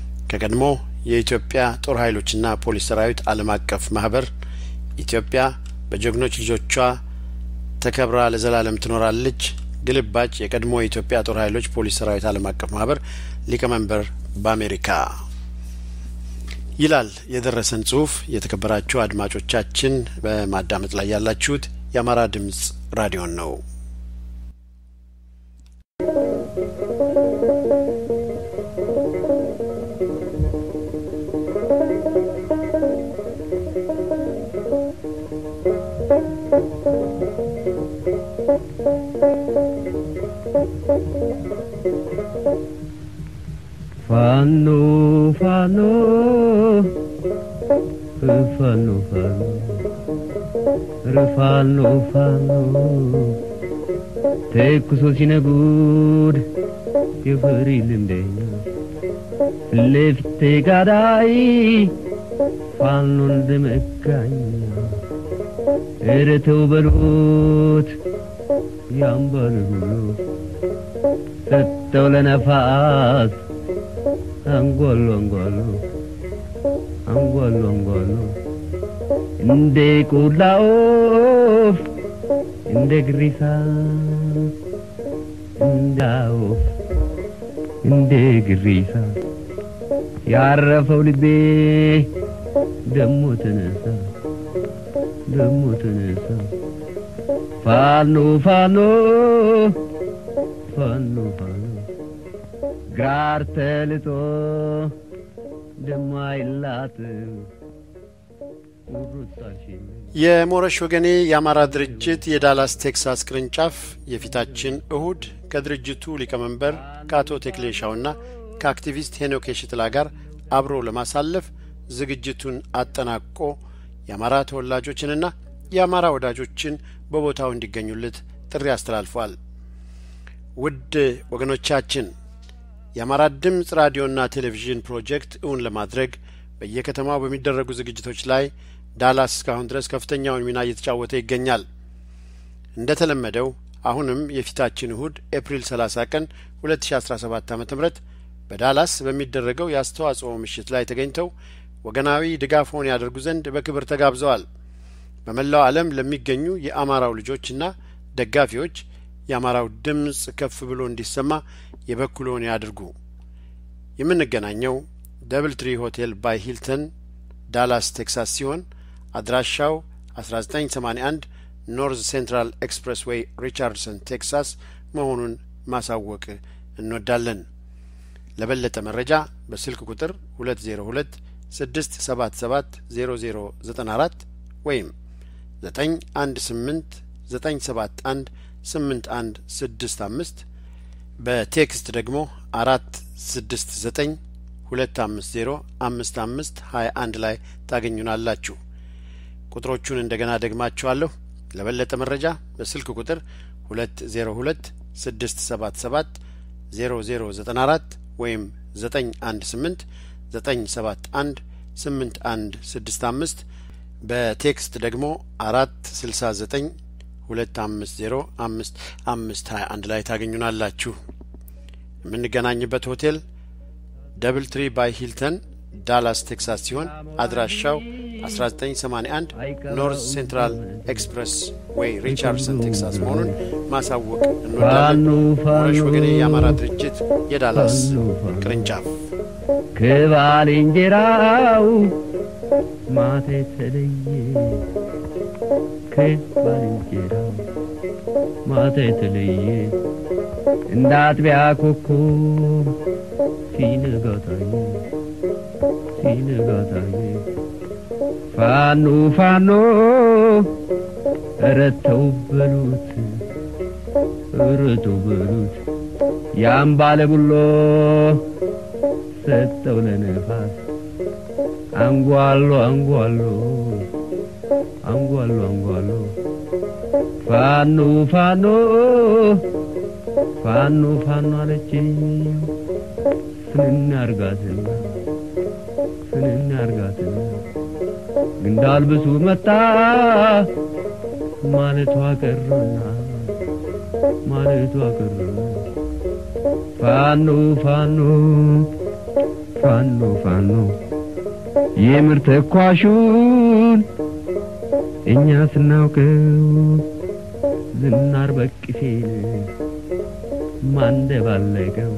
ከቀድሞ የኢትዮጵያ ጦር ኃይሎችና ፖሊስ ሰራዊት ዓለም አቀፍ ማህበር ኢትዮጵያ በጀግኖች ልጆቿ ተከብራ ለዘላለም ትኖራለች። ግልባጭ የቀድሞ የኢትዮጵያ ጦር ኃይሎች ፖሊስ ሰራዊት ዓለም አቀፍ ማህበር ሊቀመንበር በአሜሪካ ይላል የደረሰን ጽሁፍ። የተከበራችሁ አድማጮቻችን በማዳመጥ ላይ ያላችሁት የአማራ ድምጽ ራዲዮን ነው። ፋኖ ፋኖ ፋኖ ፋኖ ፋኖ ፋኖ ተኩሶ ሲነጉድ የፈሪ ልምደኛ ለፊቴ ጋዳይ ፋኖ እንደመጋኛ ኧረ ተው በሉት ያምባል ሁሉ ሰጠው ለነፋስ አንጓሉ አንጓሉ አንጓሉ አንጓሉ እንደ ቆላ ወፍ እንደ ግሪሳ እንደ ወፍ እንደ ግሪሳ ያረፈው ልቤ ደሞ ተነሳ ደሞ ተነሳ ፋኖ ፋኖ ፋኖ ፋኖ ጋር ተልጦ ደማይላት የሞረሽ ወገኔ የአማራ ድርጅት የዳላስ ቴክሳስ ቅርንጫፍ የፊታችን እሁድ ከድርጅቱ ሊቀመንበር ከአቶ ቴክሌሻውና ከአክቲቪስት ሄኖክ የሽጥላ ጋር አብሮ ለማሳለፍ ዝግጅቱን አጠናቆ የአማራ ተወላጆችንና የአማራ ወዳጆችን በቦታው እንዲገኙለት ጥሪ አስተላልፏል። ውድ ወገኖቻችን የአማራ ድምፅ ራዲዮና ቴሌቪዥን ፕሮጀክት እውን ለማድረግ በየከተማው በሚደረጉ ዝግጅቶች ላይ ዳላስ እስካሁን ድረስ ከፍተኛውን ሚና እየተጫወተ ይገኛል። እንደ ተለመደው አሁንም የፊታችን እሁድ ኤፕሪል 30 ቀን 2017 ዓ ም በዳላስ በሚደረገው የአስተዋጽኦ ምሽት ላይ ተገኝተው ወገናዊ ድጋፎን ያደርጉ ዘንድ በክብር ተጋብዘዋል። በመላው ዓለም ለሚገኙ የአማራው ልጆችና ደጋፊዎች የአማራው ድምፅ ከፍ ብሎ እንዲሰማ የበኩሎን ያድርጉ። የምንገናኘው ደብል ትሪ ሆቴል ባይ ሂልተን ዳላስ ቴክሳስ ሲሆን አድራሻው 1981 ኖርዝ ሴንትራል ኤክስፕሬስ ዌይ ሪቻርድሰን ቴክሳስ መሆኑን ማሳወቅ እንወዳለን። ለበለጠ መረጃ በስልክ ቁጥር 202 677 0094 ወይም 918 971 8165 በቴክስት ደግሞ አራት ስድስት ዘጠኝ ሁለት አምስት ዜሮ አምስት አምስት ሀያ አንድ ላይ ታገኙናላችሁ። ቁጥሮቹን እንደገና ደግማችኋለሁ። ለበለጠ መረጃ በስልክ ቁጥር ሁለት ዜሮ ሁለት ስድስት ሰባት ሰባት ዜሮ ዜሮ ዘጠና አራት ወይም ዘጠኝ አንድ ስምንት ዘጠኝ ሰባት አንድ ስምንት አንድ ስድስት አምስት በቴክስት ደግሞ አራት ስልሳ ዘጠኝ ሁለት አምስት ዜሮ አምስት አምስት ሀያ አንድ ላይ ታገኙናላችሁ። የምንገናኝበት ሆቴል ደብል ትሪ ባይ ሂልተን ዳላስ ቴክሳስ ሲሆን አድራሻው 1981 ኖርዝ ሴንትራል ኤክስፕሬስ ዌይ ሪቻርድሰን ቴክሳስ መሆኑን ማሳወቅ እንወዳለን። ሞረሽ ወገኔ የአማራ ድርጅት የዳላስ ቅርንጫፍ ከባልንጀራው ማታ የተለየ ከባልንጀራው ማታ የተለየ እንደ አጥቢያ ኮከብ ሲነጋ ታየ ሲነጋ ታየ ፋኖ ፋኖ ኧረ ተው በሉት ኧረ ተው በሉት ያን ባለ ቡሎ ሰጠው ለነፋስ አንጓሎ አንጓሎ አንጓሎ አንጓሎ ፋኖ ፋኖ ፋኖ ፋኖ አለችኝ ፍንን አርጋትና ፍንን አርጋትና እንዳልብሱ መጣ ማለቷ ቀረና ማለቷ ቀረና ፋኖ ፋኖ ፋኖ ፋኖ የምር ተኳሹን እኛ ስናውቀው ዝናር በቅፌን ማንደባለቀው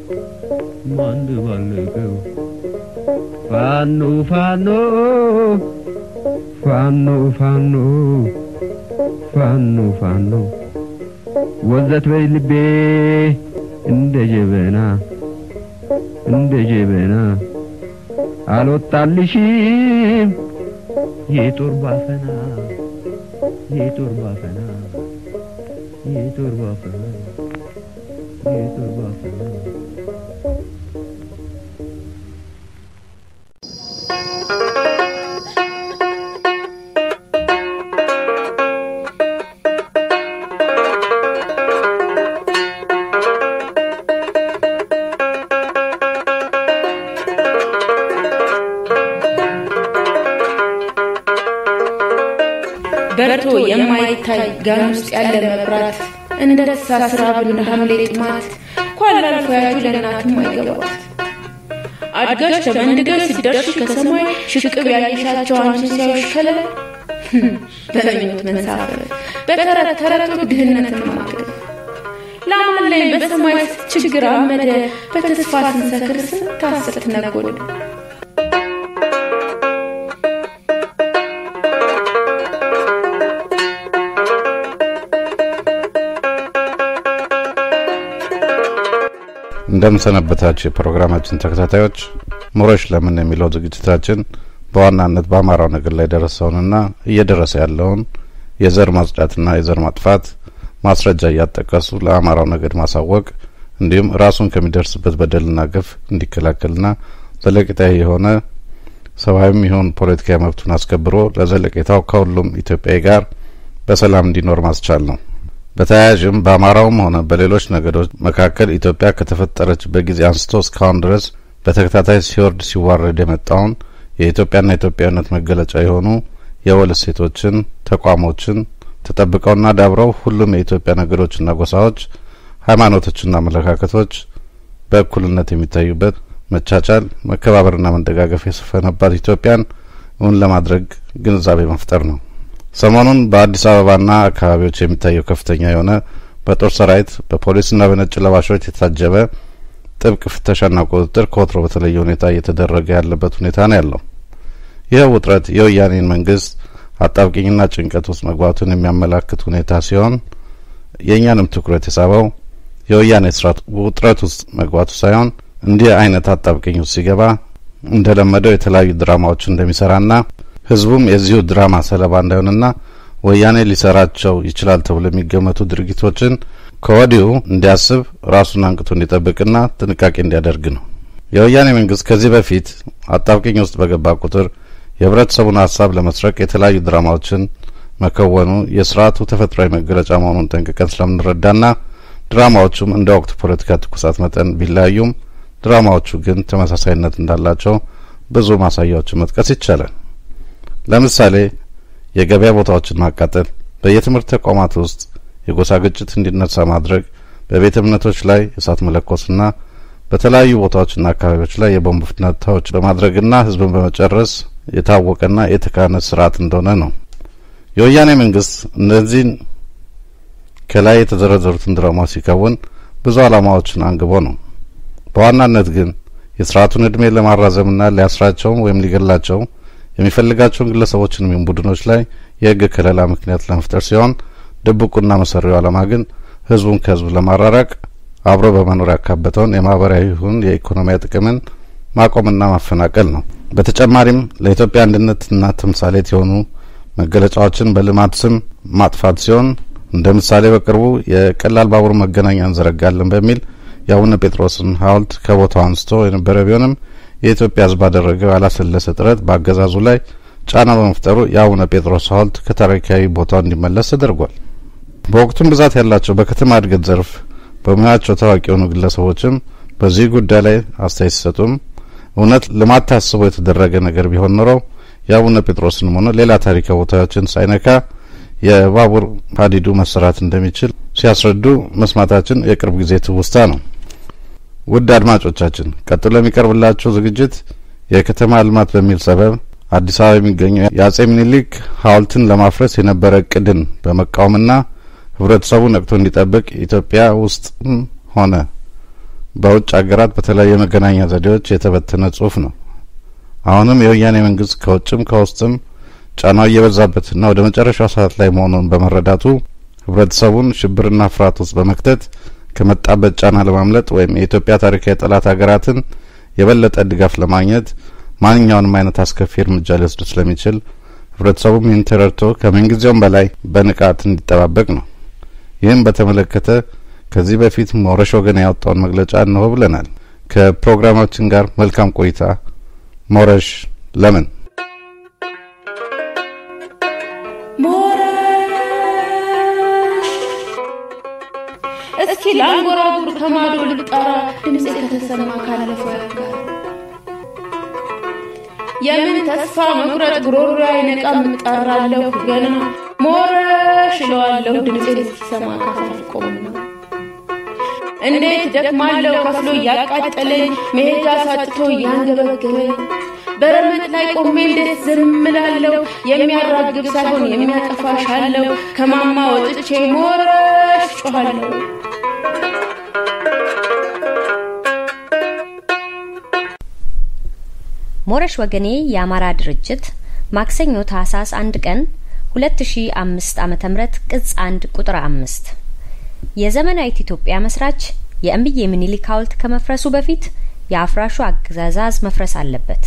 ማንደባለቀው ፋኖ ፋኖ ፋኖ ፋኖ ፋኖ ፋኖ ወዘት በይ ልቤ እንደ ጀበና እንደ ጀበና አልወጣልሽም የጦር ባፈና የጦር ባፈና የጦር ባፈና የጦር ባፈና በርቶ የማይታይ ጋን ውስጥ ያለ መብራት እንደ ተሳስራ እንደ ሐምሌ ጥማት ኳላ አልፎ ያዩ ለእናትም አይገባት አድጋሽ ተመንድገሽ ሲደርሽ ከሰማይ ሽቅብ ያየሻቸው አንቺን ሲያዩሽ ከለለ በምኞት መንሳፈፍ በተረት ተረቶች ድህነትን ማገድ ለአማን ላይ በሰማይ ችግር አመደ በተስፋ ስንሰክር ስንታስት ነጎድ እንደምሰነበታችሁ የፕሮግራማችን ተከታታዮች ሙሮች ለምን የሚለው ዝግጅታችን በዋናነት በአማራው ነገር ላይ ደረሰውንና እየደረሰ ያለውን የዘር ማጽዳትና የዘር ማጥፋት ማስረጃ እያጠቀሱ ለአማራው ነገድ ማሳወቅ እንዲሁም ራሱን ከሚደርስበት በደልና ግፍ እንዲከላከልና ዘለቄታዊ የሆነ ሰብአዊም ይሁን ፖለቲካዊ መብቱን አስከብሮ ለዘለቄታው ከሁሉም ኢትዮጵያዊ ጋር በሰላም እንዲኖር ማስቻል ነው። በተያያዥም በአማራውም ሆነ በሌሎች ነገዶች መካከል ኢትዮጵያ ከተፈጠረችበት ጊዜ አንስቶ እስካሁን ድረስ በተከታታይ ሲወርድ ሲዋረድ የመጣውን የኢትዮጵያና ኢትዮጵያዊነት መገለጫ የሆኑ የወል እሴቶችን፣ ተቋሞችን ተጠብቀውና ዳብረው ሁሉም የኢትዮጵያ ነገዶችና ጎሳዎች፣ ሃይማኖቶችና አመለካከቶች በእኩልነት የሚታዩበት መቻቻል፣ መከባበርና መደጋገፍ የሰፈነባት ኢትዮጵያን እውን ለማድረግ ግንዛቤ መፍጠር ነው። ሰሞኑን በአዲስ አበባና አካባቢዎች የሚታየው ከፍተኛ የሆነ በጦር ሰራዊት በፖሊስና በነጭ ለባሾች የታጀበ ጥብቅ ፍተሻና ቁጥጥር ከወትሮ በተለየ ሁኔታ እየተደረገ ያለበት ሁኔታ ነው ያለው። ይህ ውጥረት የወያኔን መንግስት አጣብቂኝና ጭንቀት ውስጥ መግባቱን የሚያመላክት ሁኔታ ሲሆን የእኛንም ትኩረት የሳበው የወያኔ ስርዓት ውጥረት ውስጥ መግባቱ ሳይሆን እንዲህ አይነት አጣብቂኝ ውስጥ ሲገባ እንደለመደው የተለያዩ ድራማዎች እንደሚሰራና ህዝቡም የዚሁ ድራማ ሰለባ እንዳይሆንና ወያኔ ሊሰራቸው ይችላል ተብሎ የሚገመቱ ድርጊቶችን ከወዲሁ እንዲያስብ ራሱን አንቅቶ እንዲጠብቅና ጥንቃቄ እንዲያደርግ ነው። የወያኔ መንግስት ከዚህ በፊት አጣብቂኝ ውስጥ በገባ ቁጥር የህብረተሰቡን ሀሳብ ለመስረቅ የተለያዩ ድራማዎችን መከወኑ የስርዓቱ ተፈጥሯዊ መገለጫ መሆኑን ጠንቅቀን ስለምንረዳና ድራማዎቹም እንደ ወቅቱ ፖለቲካ ትኩሳት መጠን ቢለያዩም ድራማዎቹ ግን ተመሳሳይነት እንዳላቸው ብዙ ማሳያዎችን መጥቀስ ይቻላል። ለምሳሌ የገበያ ቦታዎችን ማቃጠል፣ በየትምህርት ተቋማት ውስጥ የጎሳ ግጭት እንዲነሳ ማድረግ፣ በቤተ እምነቶች ላይ እሳት መለኮስና በተለያዩ ቦታዎችና አካባቢዎች ላይ የቦምብ ፍንዳታዎች በማድረግና ህዝብን በመጨረስ የታወቀና የተካነ ስርዓት እንደሆነ ነው። የወያኔ መንግስት እነዚህን ከላይ የተዘረዘሩትን ድራማዎች ሲከውን ብዙ ዓላማዎችን አንግቦ ነው። በዋናነት ግን የስርዓቱን እድሜ ለማራዘምና ሊያስራቸውም ወይም ሊገላቸው የሚፈልጋቸውን ግለሰቦችን ወይም ቡድኖች ላይ የህግ ከለላ ምክንያት ለመፍጠር ሲሆን ድብቁና መሰሪው ዓላማ ግን ህዝቡን ከህዝብ ለማራራቅ አብሮ በመኖር ያካበተውን የማህበራዊ ይሁን የኢኮኖሚያዊ ጥቅምን ማቆምና ማፈናቀል ነው። በተጨማሪም ለኢትዮጵያ አንድነትና ተምሳሌት የሆኑ መገለጫዎችን በልማት ስም ማጥፋት ሲሆን እንደ ምሳሌ በቅርቡ የቀላል ባቡር መገናኛ እንዘረጋለን በሚል የአቡነ ጴጥሮስን ሐውልት ከቦታው አንስቶ የነበረ ቢሆንም የኢትዮጵያ ህዝብ ባደረገው ያላሰለሰ ጥረት በአገዛዙ ላይ ጫና በመፍጠሩ የአቡነ ጴጥሮስ ሐውልት ከታሪካዊ ቦታው እንዲመለስ ተደርጓል። በወቅቱም ብዛት ያላቸው በከተማ እድገት ዘርፍ በሙያቸው ታዋቂ የሆኑ ግለሰቦችም በዚህ ጉዳይ ላይ አስተያየት ሲሰጡም እውነት ልማት ታስቦ የተደረገ ነገር ቢሆን ኖረው የአቡነ ጴጥሮስንም ሆነ ሌላ ታሪካዊ ቦታዎችን ሳይነካ የባቡር ሀዲዱ መሰራት እንደሚችል ሲያስረዱ መስማታችን የቅርብ ጊዜ ትውስታ ነው። ውድ አድማጮቻችን ቀጥሎ የሚቀርብላችሁ ዝግጅት የከተማ ልማት በሚል ሰበብ አዲስ አበባ የሚገኘው የአጼ ምኒልክ ሐውልትን ለማፍረስ የነበረ እቅድን በመቃወምና ህብረተሰቡ ነቅቶ እንዲጠብቅ ኢትዮጵያ ውስጥም ሆነ በውጭ ሀገራት በተለያዩ የመገናኛ ዘዴዎች የተበተነ ጽሁፍ ነው። አሁንም የወያኔ መንግስት ከውጭም ከውስጥም ጫናው እየበዛበትና ወደ መጨረሻው ሰዓት ላይ መሆኑን በመረዳቱ ህብረተሰቡን ሽብርና ፍርሃት ውስጥ በመክተት ከመጣበት ጫና ለማምለጥ ወይም የኢትዮጵያ ታሪካዊ ጠላት ሀገራትን የበለጠ ድጋፍ ለማግኘት ማንኛውንም አይነት አስከፊ እርምጃ ሊወስድ ስለሚችል ህብረተሰቡም ይህን ተረድቶ ከምንጊዜውም በላይ በንቃት እንዲጠባበቅ ነው። ይህም በተመለከተ ከዚህ በፊት ሞረሽ ወገን ያወጣውን መግለጫ እንሆ ብለናል። ከፕሮግራማችን ጋር መልካም ቆይታ። ሞረሽ ለምን እስኪ ለአንጎራጉር ከማዶ ልጠራ ድምፄ ከተሰማ ካለፈው ያጋር የምን ተስፋ መቁረጥ ጉሮሮ አይነቃም እጠራለሁ ገና ሞረሽ እለዋለሁ ድምፄ ሲሰማ ካፋልቆምና እንዴት ደክማለሁ ከፍሎ እያቃጠለኝ መሄጃ ሳጥቶ እያንገበገበኝ በረመጥ ላይ ቆሜ እንዴት ዝም እላለሁ? የሚያራግብ ሳይሆን የሚያጠፋሻለሁ ከማማ ወጥቼ ሞረሽ ጮኋለሁ። ሞረሽ ወገኔ የአማራ ድርጅት ማክሰኞ ታህሳስ አንድ ቀን 2005 ዓመተ ምህረት ቅጽ አንድ ቁጥር አምስት የዘመናዊት ኢትዮጵያ መስራች የእምዬ ምኒልክ ሐውልት ከመፍረሱ በፊት የአፍራሹ አገዛዝ መፍረስ አለበት።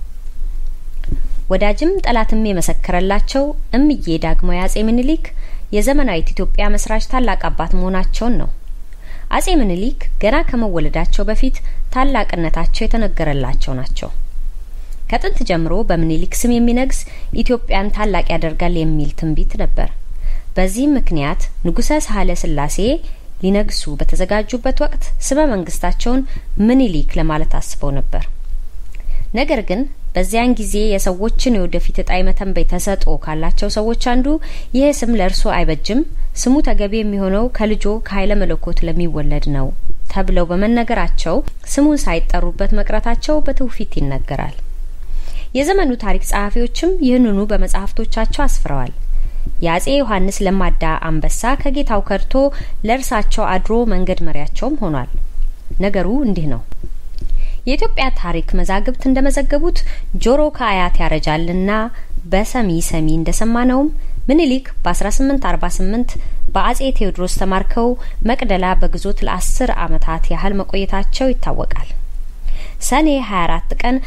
ወዳጅም ጠላትም የመሰከረላቸው እምዬ ዳግማዊ አጼ ምኒልክ የዘመናዊት ኢትዮጵያ መስራች ታላቅ አባት መሆናቸውን ነው። አጼ ምኒልክ ገና ከመወለዳቸው በፊት ታላቅነታቸው የተነገረላቸው ናቸው። ከጥንት ጀምሮ በምኒልክ ስም የሚነግስ ኢትዮጵያን ታላቅ ያደርጋል የሚል ትንቢት ነበር። በዚህም ምክንያት ንጉሰ ሳህለ ስላሴ ሊነግሱ በተዘጋጁበት ወቅት ስመ መንግስታቸውን ምኒልክ ለማለት አስበው ነበር። ነገር ግን በዚያን ጊዜ የሰዎችን የወደፊት እጣ መተንበይ ተሰጥኦ ካላቸው ሰዎች አንዱ ይህ ስም ለእርሶ አይበጅም፣ ስሙ ተገቢ የሚሆነው ከልጆ ከኃይለ መለኮት ለሚወለድ ነው ተብለው በመነገራቸው ስሙን ሳይጠሩበት መቅረታቸው በትውፊት ይነገራል። የዘመኑ ታሪክ ጸሐፊዎችም ይህንኑ በመጽሐፍቶቻቸው አስፍረዋል። የአጼ ዮሐንስ ለማዳ አንበሳ ከጌታው ከድቶ ለእርሳቸው አድሮ መንገድ መሪያቸውም ሆኗል። ነገሩ እንዲህ ነው። የኢትዮጵያ ታሪክ መዛግብት እንደመዘገቡት ጆሮ ከአያት ያረጃልና በሰሚ ሰሚ እንደሰማነውም ምኒልክ በ1848 በአጼ ቴዎድሮስ ተማርከው መቅደላ በግዞት ለአስር ዓመታት ያህል መቆየታቸው ይታወቃል። ሰኔ 24 ቀን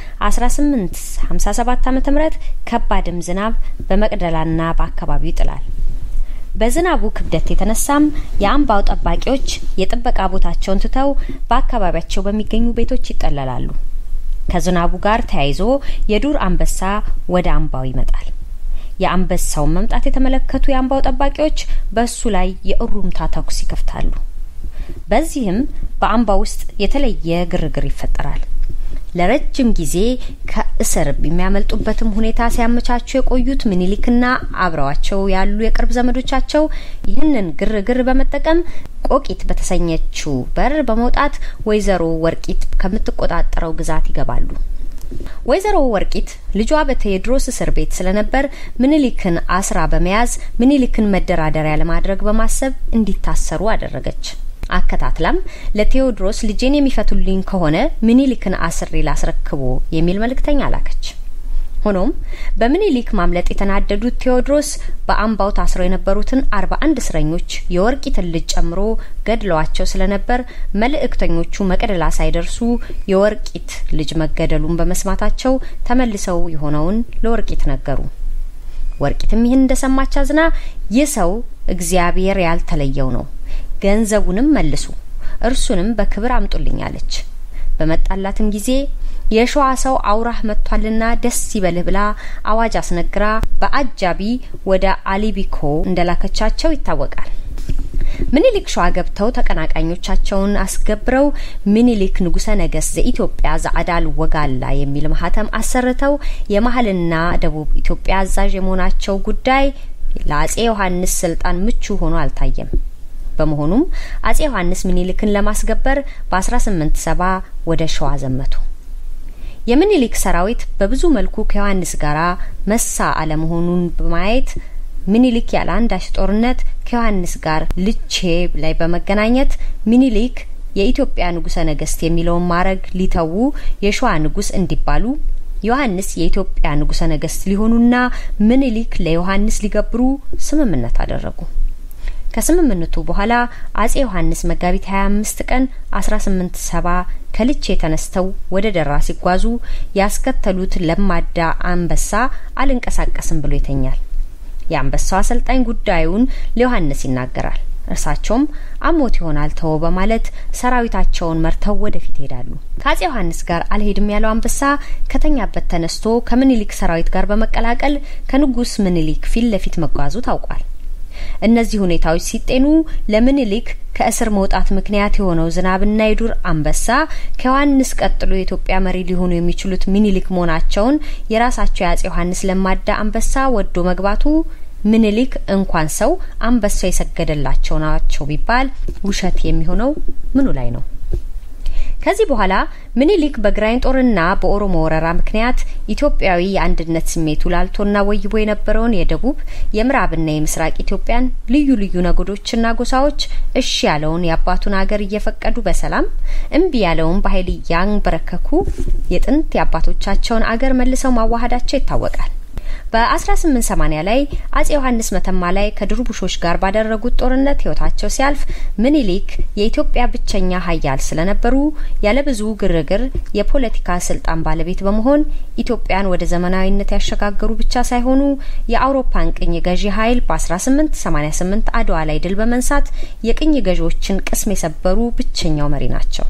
1857 ዓ.ም ከባድም ዝናብ በመቅደላና በአካባቢው ይጥላል። በዝናቡ ክብደት የተነሳም የአምባው ጠባቂዎች የጥበቃ ቦታቸውን ትተው በአካባቢያቸው በሚገኙ ቤቶች ይጠለላሉ። ከዝናቡ ጋር ተያይዞ የዱር አንበሳ ወደ አምባው ይመጣል። የአንበሳውን መምጣት የተመለከቱ የአምባው ጠባቂዎች በእሱ ላይ የእሩምታ ተኩስ ይከፍታሉ። በዚህም በአምባ ውስጥ የተለየ ግርግር ይፈጠራል። ለረጅም ጊዜ ከእስር የሚያመልጡበትም ሁኔታ ሲያመቻቹ የቆዩት ምኒልክና አብረዋቸው ያሉ የቅርብ ዘመዶቻቸው ይህንን ግርግር በመጠቀም ቆቂት በተሰኘችው በር በመውጣት ወይዘሮ ወርቂት ከምትቆጣጠረው ግዛት ይገባሉ። ወይዘሮ ወርቂት ልጇ በቴዎድሮስ እስር ቤት ስለነበር ምኒልክን አስራ በመያዝ ምኒልክን መደራደሪያ ለማድረግ በማሰብ እንዲታሰሩ አደረገች። አከታትላም ለቴዎድሮስ ልጄን የሚፈቱልኝ ከሆነ ምኒልክን አስሬ ላስረክቦ የሚል መልእክተኛ ላከች። ሆኖም በምኒልክ ማምለጥ የተናደዱት ቴዎድሮስ በአምባው ታስረው የነበሩትን አርባ አንድ እስረኞች የወርቂትን ልጅ ጨምሮ ገድለዋቸው ስለነበር መልእክተኞቹ መቅደላ ሳይደርሱ የወርቂት ልጅ መገደሉን በመስማታቸው ተመልሰው የሆነውን ለወርቂት ነገሩ። ወርቂትም ይህን እንደሰማች አዝና ይህ ሰው እግዚአብሔር ያልተለየው ነው ገንዘቡንም መልሱ፣ እርሱንም በክብር አምጡልኝ አለች። በመጣላትም ጊዜ የሸዋ ሰው አውራህ መጥቷልና ደስ ይበልህ ብላ አዋጅ አስነግራ በአጃቢ ወደ አሊቢኮ እንደላከቻቸው ይታወቃል። ምኒልክ ሸዋ ገብተው ተቀናቃኞቻቸውን አስገብረው ምኒልክ ንጉሰ ነገስት ዘኢትዮጵያ ዘአዳል ወጋላ የሚል ማህተም አሰርተው የመሀልና ደቡብ ኢትዮጵያ አዛዥ የመሆናቸው ጉዳይ ለአጼ ዮሐንስ ስልጣን ምቹ ሆኖ አልታየም። በመሆኑም አጼ ዮሐንስ ምኒልክን ለማስገበር በ1870 ወደ ሸዋ ዘመቱ። የምኒልክ ሰራዊት በብዙ መልኩ ከዮሐንስ ጋር መሳ አለመሆኑን በማየት ምኒልክ ያለ አንዳች ጦርነት ከዮሐንስ ጋር ልቼ ላይ በመገናኘት ምኒልክ የኢትዮጵያ ንጉሰ ነገስት የሚለውን ማዕረግ ሊተዉ የሸዋ ንጉስ እንዲባሉ ዮሐንስ የኢትዮጵያ ንጉሰ ነገስት ሊሆኑና ምኒልክ ለዮሐንስ ሊገብሩ ስምምነት አደረጉ። ከስምምነቱ በኋላ አጼ ዮሐንስ መጋቢት 25 ቀን 1870 ከልቼ ተነስተው ወደ ደራ ሲጓዙ ያስከተሉት ለማዳ አንበሳ አልንቀሳቀስም ብሎ ይተኛል። የአንበሳው አሰልጣኝ ጉዳዩን ለዮሐንስ ይናገራል። እርሳቸውም አሞት ይሆናል ተወው በማለት ሰራዊታቸውን መርተው ወደፊት ይሄዳሉ። ከአጼ ዮሐንስ ጋር አልሄድም ያለው አንበሳ ከተኛበት ተነስቶ ከምኒልክ ሰራዊት ጋር በመቀላቀል ከንጉስ ምኒልክ ፊት ለፊት መጓዙ ታውቋል። እነዚህ ሁኔታዎች ሲጤኑ ለምኒልክ ከእስር መውጣት ምክንያት የሆነው ዝናብና የዱር አንበሳ ከዮሐንስ ቀጥሎ የኢትዮጵያ መሪ ሊሆኑ የሚችሉት ምኒልክ መሆናቸውን የራሳቸው የአጼ ዮሐንስ ለማዳ አንበሳ ወዶ መግባቱ ምኒልክ እንኳን ሰው አንበሳው የሰገደላቸው ናቸው ቢባል ውሸት የሚሆነው ምኑ ላይ ነው? ከዚህ በኋላ ምኒልክ በግራኝ ጦርና በኦሮሞ ወረራ ምክንያት ኢትዮጵያዊ የአንድነት ስሜቱ ላልቶና ወይቦ የነበረውን የደቡብ የምዕራብና የምስራቅ ኢትዮጵያን ልዩ ልዩ ነገዶችና ጎሳዎች እሺ ያለውን የአባቱን አገር እየፈቀዱ በሰላም እምቢ ያለውን በኃይል እያንበረከኩ የጥንት የአባቶቻቸውን አገር መልሰው ማዋሃዳቸው ይታወቃል። በ1880 ላይ አጼ ዮሐንስ መተማ ላይ ከድርቡሾች ጋር ባደረጉት ጦርነት ህይወታቸው ሲያልፍ ምኒልክ የኢትዮጵያ ብቸኛ ሀያል ስለነበሩ ያለ ብዙ ግርግር የፖለቲካ ስልጣን ባለቤት በመሆን ኢትዮጵያን ወደ ዘመናዊነት ያሸጋገሩ ብቻ ሳይሆኑ የአውሮፓን ቅኝ ገዢ ኃይል በ1888 አድዋ ላይ ድል በመንሳት የቅኝ ገዢዎችን ቅስም የሰበሩ ብቸኛው መሪ ናቸው።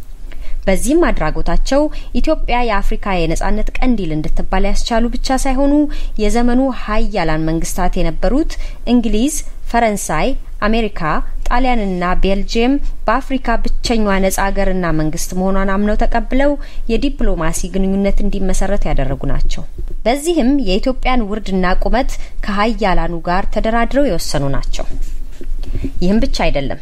በዚህም አድራጎታቸው ኢትዮጵያ የአፍሪካ የነጻነት ቀንዲል እንድትባል ያስቻሉ ብቻ ሳይሆኑ የዘመኑ ሀያላን መንግስታት የነበሩት እንግሊዝ፣ ፈረንሳይ፣ አሜሪካ፣ ጣሊያንና ቤልጅየም በአፍሪካ ብቸኛዋ ነጻ ሀገርና መንግስት መሆኗን አምነው ተቀብለው የዲፕሎማሲ ግንኙነት እንዲመሰረት ያደረጉ ናቸው። በዚህም የኢትዮጵያን ውርድና ቁመት ከሀያላኑ ጋር ተደራድረው የወሰኑ ናቸው። ይህም ብቻ አይደለም።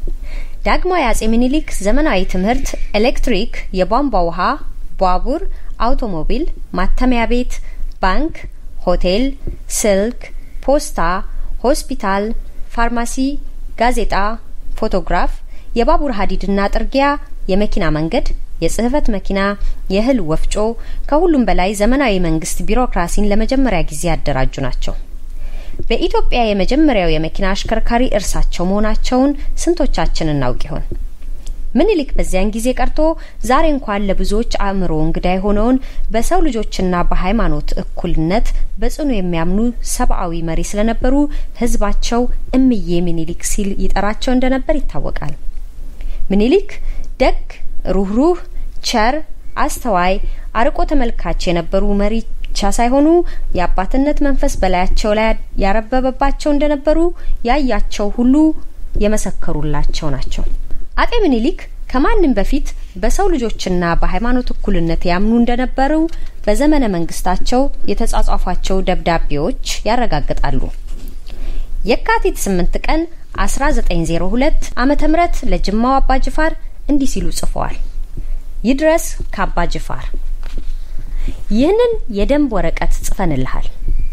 ዳግማዊ አጼ ምኒልክ ዘመናዊ ትምህርት፣ ኤሌክትሪክ፣ የቧንቧ ውሃ፣ ባቡር፣ አውቶሞቢል፣ ማተሚያ ቤት፣ ባንክ፣ ሆቴል፣ ስልክ፣ ፖስታ፣ ሆስፒታል፣ ፋርማሲ፣ ጋዜጣ፣ ፎቶግራፍ፣ የባቡር ሀዲድና ጥርጊያ፣ የመኪና መንገድ፣ የጽህፈት መኪና፣ የእህል ወፍጮ፣ ከሁሉም በላይ ዘመናዊ መንግስት ቢሮክራሲን ለመጀመሪያ ጊዜ ያደራጁ ናቸው። በኢትዮጵያ የመጀመሪያው የመኪና አሽከርካሪ እርሳቸው መሆናቸውን ስንቶቻችን እናውቅ ይሆን? ምኒልክ በዚያን ጊዜ ቀርቶ ዛሬ እንኳን ለብዙዎች አእምሮ እንግዳ የሆነውን በሰው ልጆችና በሃይማኖት እኩልነት በጽኑ የሚያምኑ ሰብአዊ መሪ ስለነበሩ ህዝባቸው እምዬ ምኒልክ ሲል ይጠራቸው እንደነበር ይታወቃል። ምኒልክ ደግ፣ ሩህሩህ፣ ቸር፣ አስተዋይ፣ አርቆ ተመልካች የነበሩ መሪ ብቻ ሳይሆኑ የአባትነት መንፈስ በላያቸው ላይ ያረበበባቸው እንደነበሩ ያያቸው ሁሉ የመሰከሩላቸው ናቸው። አጤ ምኒልክ ከማንም በፊት በሰው ልጆችና በሃይማኖት እኩልነት ያምኑ እንደነበሩ በዘመነ መንግስታቸው የተጻጻፏቸው ደብዳቤዎች ያረጋግጣሉ። የካቲት 8 ቀን 1902 ዓመተ ምህረት ለጅማው አባ ጅፋር እንዲህ ሲሉ ጽፈዋል። ይድረስ ከአባ ጅፋር ይህንን የደንብ ወረቀት ጽፈንልሃል።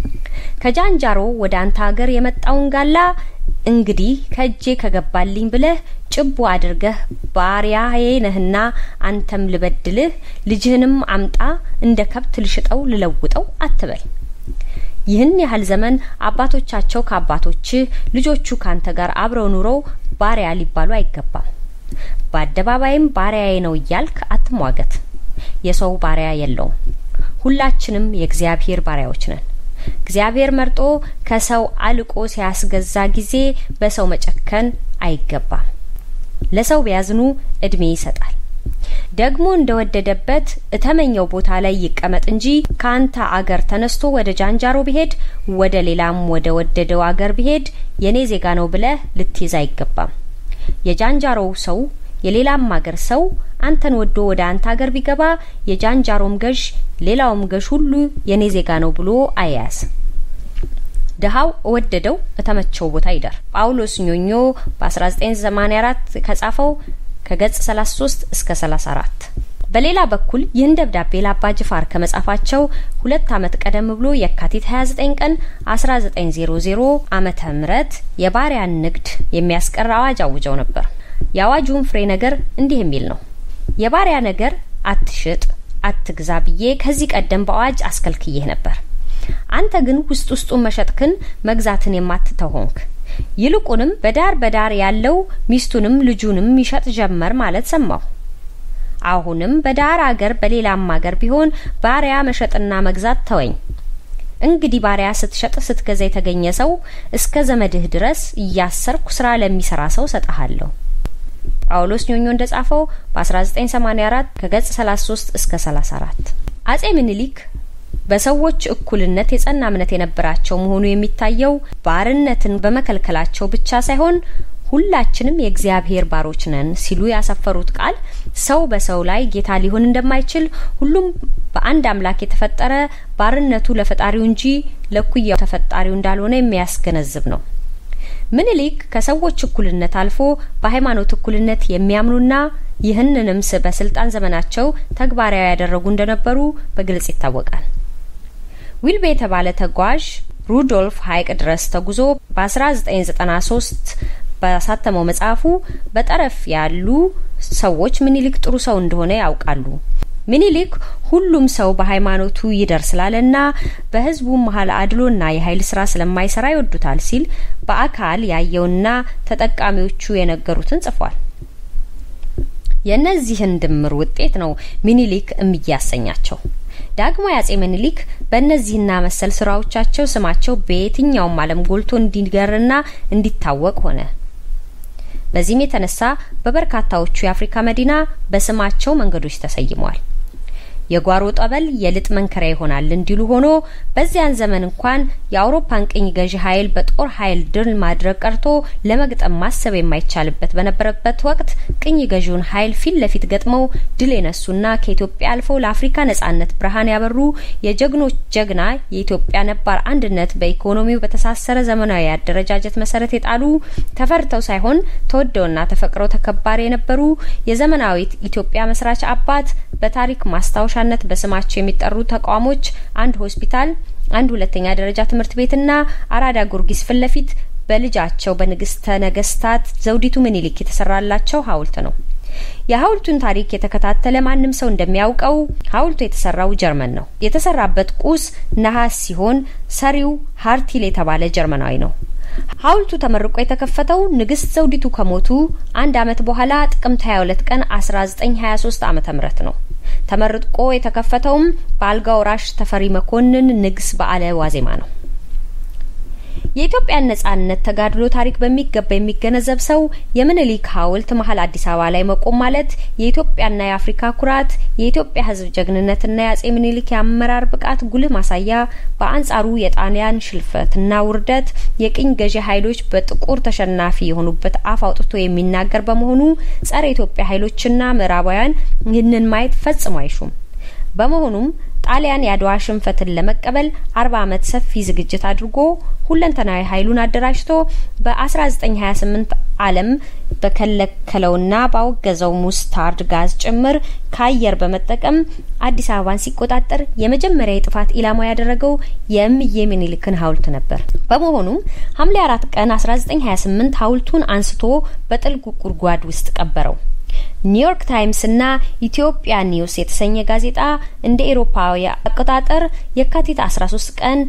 ከጃንጃሮ ወደ አንተ ሀገር የመጣውን ጋላ እንግዲህ ከእጄ ከገባልኝ ብለህ ጭቦ አድርገህ ባሪያዬ ነህና አንተም ልበድልህ፣ ልጅህንም አምጣ እንደ ከብት ልሽጠው ልለውጠው አትበል። ይህን ያህል ዘመን አባቶቻቸው ከአባቶችህ ልጆቹ ካንተ ጋር አብረው ኑረው ባሪያ ሊባሉ አይገባም። በአደባባይም ባሪያዬ ነው እያልክ አትሟገት። የሰው ባሪያ የለውም። ሁላችንም የእግዚአብሔር ባሪያዎች ነን። እግዚአብሔር መርጦ ከሰው አልቆ ሲያስገዛ ጊዜ በሰው መጨከን አይገባም። ለሰው ቢያዝኑ እድሜ ይሰጣል። ደግሞ እንደወደደበት እተመኘው ቦታ ላይ ይቀመጥ እንጂ ከአንተ አገር ተነስቶ ወደ ጃንጃሮ ቢሄድ ወደ ሌላም ወደ ወደደው አገር ቢሄድ የኔ ዜጋ ነው ብለህ ልትይዝ አይገባም። የጃንጃሮው ሰው የሌላም አገር ሰው አንተን ወዶ ወደ አንተ ሀገር ቢገባ የጃንጃሮም ገዥ ሌላውም ገዥ ሁሉ የኔ ዜጋ ነው ብሎ አያያዝ። ድሀው እወደደው እተመቸው ቦታ ይደር። ጳውሎስ ኞኞ በ1984 ከጻፈው ከገጽ 33 እስከ 34 በሌላ በኩል ይህን ደብዳቤ ለአባ ጅፋር ከመጻፋቸው ሁለት ዓመት ቀደም ብሎ የካቲት 29 ቀን 1900 ዓመተ ምህረት የባሪያን ንግድ የሚያስቀር አዋጅ አውጀው ነበር። የአዋጁን ፍሬ ነገር እንዲህ የሚል ነው። የባሪያ ነገር አትሽጥ፣ አትግዛ ብዬ ከዚህ ቀደም በአዋጅ አስከልክዬህ ነበር። አንተ ግን ውስጥ ውስጡን መሸጥክን መግዛትን የማትተው ሆንክ። ይልቁንም በዳር በዳር ያለው ሚስቱንም ልጁንም ይሸጥ ጀመር ማለት ሰማሁ። አሁንም በዳር አገር በሌላም አገር ቢሆን ባሪያ መሸጥና መግዛት ተወኝ። እንግዲህ ባሪያ ስትሸጥ ስትገዛ የተገኘ ሰው እስከ ዘመድህ ድረስ እያሰርኩ ስራ ለሚሰራ ሰው ሰጠሃለሁ። ጳውሎስ ኞኞ እንደጻፈው በ1984 ከገጽ 33 እስከ 34። አጼ ምኒልክ በሰዎች እኩልነት የጸና እምነት የነበራቸው መሆኑ የሚታየው ባርነትን በመከልከላቸው ብቻ ሳይሆን ሁላችንም የእግዚአብሔር ባሮች ነን ሲሉ ያሰፈሩት ቃል ሰው በሰው ላይ ጌታ ሊሆን እንደማይችል ሁሉም በአንድ አምላክ የተፈጠረ ባርነቱ ለፈጣሪው እንጂ ለኩያው ተፈጣሪው እንዳልሆነ የሚያስገነዝብ ነው። ምኒልክ ከሰዎች እኩልነት አልፎ በሃይማኖት እኩልነት የሚያምኑና ይህንንም በስልጣን ዘመናቸው ተግባራዊ ያደረጉ እንደነበሩ በግልጽ ይታወቃል። ዊልቤ የተባለ ተጓዥ ሩዶልፍ ሀይቅ ድረስ ተጉዞ በ1993 ባሳተመው መጽሐፉ በጠረፍ ያሉ ሰዎች ምኒልክ ጥሩ ሰው እንደሆነ ያውቃሉ። ምኒልክ ሁሉም ሰው በሃይማኖቱ ይደር ስላለና በሕዝቡ መሀል አድሎና የኃይል ስራ ስለማይሰራ ይወዱታል ሲል በአካል ያየውና ተጠቃሚዎቹ የነገሩትን ጽፏል። የእነዚህን ድምር ውጤት ነው ምኒልክ እምዬ ያሰኛቸው። ዳግማዊ አጼ ምኒልክ በእነዚህና መሰል ስራዎቻቸው ስማቸው በየትኛውም ዓለም ጎልቶ እንዲገርና እንዲታወቅ ሆነ። በዚህም የተነሳ በበርካታዎቹ የአፍሪካ መዲና በስማቸው መንገዶች ተሰይመዋል። የጓሮ ጠበል የልጥ መንከሪያ ይሆናል እንዲሉ ሆኖ በዚያን ዘመን እንኳን የአውሮፓን ቅኝ ገዢ ኃይል በጦር ኃይል ድል ማድረግ ቀርቶ ለመግጠም ማሰብ የማይቻልበት በነበረበት ወቅት ቅኝ ገዢውን ኃይል ፊት ለፊት ገጥመው ድል የነሱና ከኢትዮጵያ አልፈው ለአፍሪካ ነጻነት ብርሃን ያበሩ የጀግኖች ጀግና የኢትዮጵያ ነባር አንድነት በኢኮኖሚው በተሳሰረ ዘመናዊ አደረጃጀት መሰረት የጣሉ ተፈርተው ሳይሆን ተወደውና ተፈቅረው ተከባሪ የነበሩ የዘመናዊት ኢትዮጵያ መስራች አባት በታሪክ ማስታወሻ ነት በስማቸው የሚጠሩ ተቋሞች አንድ ሆስፒታል፣ አንድ ሁለተኛ ደረጃ ትምህርት ቤትና አራዳ ጊዮርጊስ ፊት ለፊት በልጃቸው በንግስተ ነገስታት ዘውዲቱ ምኒልክ የተሰራላቸው ሐውልት ነው። የሐውልቱን ታሪክ የተከታተለ ማንም ሰው እንደሚያውቀው ሐውልቱ የተሰራው ጀርመን ነው። የተሰራበት ቁስ ነሐስ ሲሆን ሰሪው ሃርቲል የተባለ ጀርመናዊ ነው። ሐውልቱ ተመርቆ የተከፈተው ንግስት ዘውዲቱ ከሞቱ አንድ አመት በኋላ ጥቅምት 22 ቀን 1923 ዓመተ ምህረት ነው። ተመርቆ የተከፈተውም በአልጋ ወራሽ ተፈሪ መኮንን ንግስ በዓለ ዋዜማ ነው። የኢትዮጵያን ነጻነት ተጋድሎ ታሪክ በሚገባ የሚገነዘብ ሰው የምኒልክ ሐውልት መሀል አዲስ አበባ ላይ መቆም ማለት የኢትዮጵያና የአፍሪካ ኩራት፣ የኢትዮጵያ ሕዝብ ጀግንነትና የአጼ ምኒልክ የአመራር ብቃት ጉልህ ማሳያ፣ በአንጻሩ የጣሊያን ሽልፈትና ውርደት የቅኝ ገዢ ኃይሎች በጥቁር ተሸናፊ የሆኑበት አፍ አውጥቶ የሚናገር በመሆኑ ጸረ ኢትዮጵያ ኃይሎችና ምዕራባውያን ይህንን ማየት ፈጽሞ አይሹም። በመሆኑም ጣሊያን የአድዋ ሽንፈትን ለመቀበል አርባ አመት ሰፊ ዝግጅት አድርጎ ሁለንተናዊ ኃይሉን አደራጅቶ በ1928 ዓለም በከለከለውና ባወገዘው ሙስታርድ ጋዝ ጭምር ከአየር በመጠቀም አዲስ አበባን ሲቆጣጠር የመጀመሪያ የጥፋት ኢላማ ያደረገው የእምዬ ምኒልክን ሐውልት ነበር። በመሆኑም ሐምሌ አራት ቀን 1928 ሐውልቱን አንስቶ በጥልቅ ጉድጓድ ውስጥ ቀበረው። ኒውዮርክ ታይምስ እና ኢትዮጵያ ኒውስ የተሰኘ ጋዜጣ እንደ ኤሮፓዊ አቆጣጠር የካቲት 13 ቀን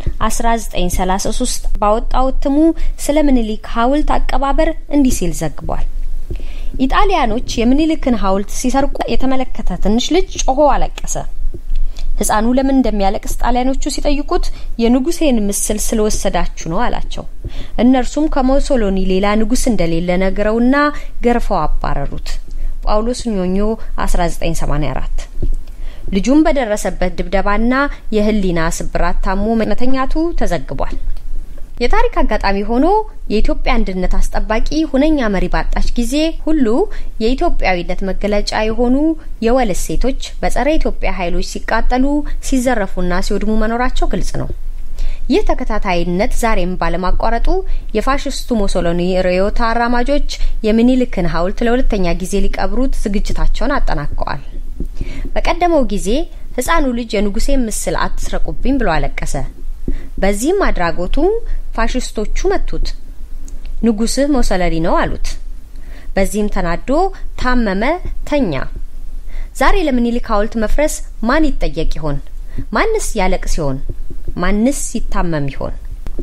1933 ባወጣው እትሙ ስለ ምኒልክ ሐውልት አቀባበር እንዲህ ሲል ዘግቧል። ኢጣሊያኖች የምኒልክን ሐውልት ሲሰርቁ የተመለከተ ትንሽ ልጅ ጮሆ አለቀሰ። ህፃኑ ለምን እንደሚያለቅስ ጣሊያኖቹ ሲጠይቁት የንጉሴን ምስል ስለወሰዳችሁ ነው አላቸው። እነርሱም ከሞሶሎኒ ሌላ ንጉስ እንደሌለ ነግረውና ገርፈው አባረሩት። ጳውሎስ ኞኞ 1984 ልጁም በደረሰበት ድብደባና የህሊና ስብራት ታሞ መተኛቱ ተዘግቧል። የታሪክ አጋጣሚ ሆኖ የኢትዮጵያ አንድነት አስጠባቂ ሁነኛ መሪ ባጣች ጊዜ ሁሉ የኢትዮጵያዊነት መገለጫ የሆኑ የወል እሴቶች በጸረ ኢትዮጵያ ኃይሎች ሲቃጠሉ፣ ሲዘረፉና ሲወድሙ መኖራቸው ግልጽ ነው። ይህ ተከታታይነት ዛሬም ባለማቋረጡ የፋሽስቱ ሞሶሎኒ ርዕዮት አራማጆች የሚኒልክን ሐውልት ለሁለተኛ ጊዜ ሊቀብሩት ዝግጅታቸውን አጠናቀዋል። በቀደመው ጊዜ ህፃኑ ልጅ የንጉሴን ምስል አትስረቁብኝ ብሎ አለቀሰ። በዚህም አድራጎቱ ፋሽስቶቹ መቱት። ንጉስህ ሞሰለሪ ነው አሉት። በዚህም ተናዶ ታመመ፣ ተኛ። ዛሬ ለምኒልክ ሐውልት መፍረስ ማን ይጠየቅ ይሆን? ማንስ ያለቅስ ይሆን? ማንስ ይታመም ይሆን?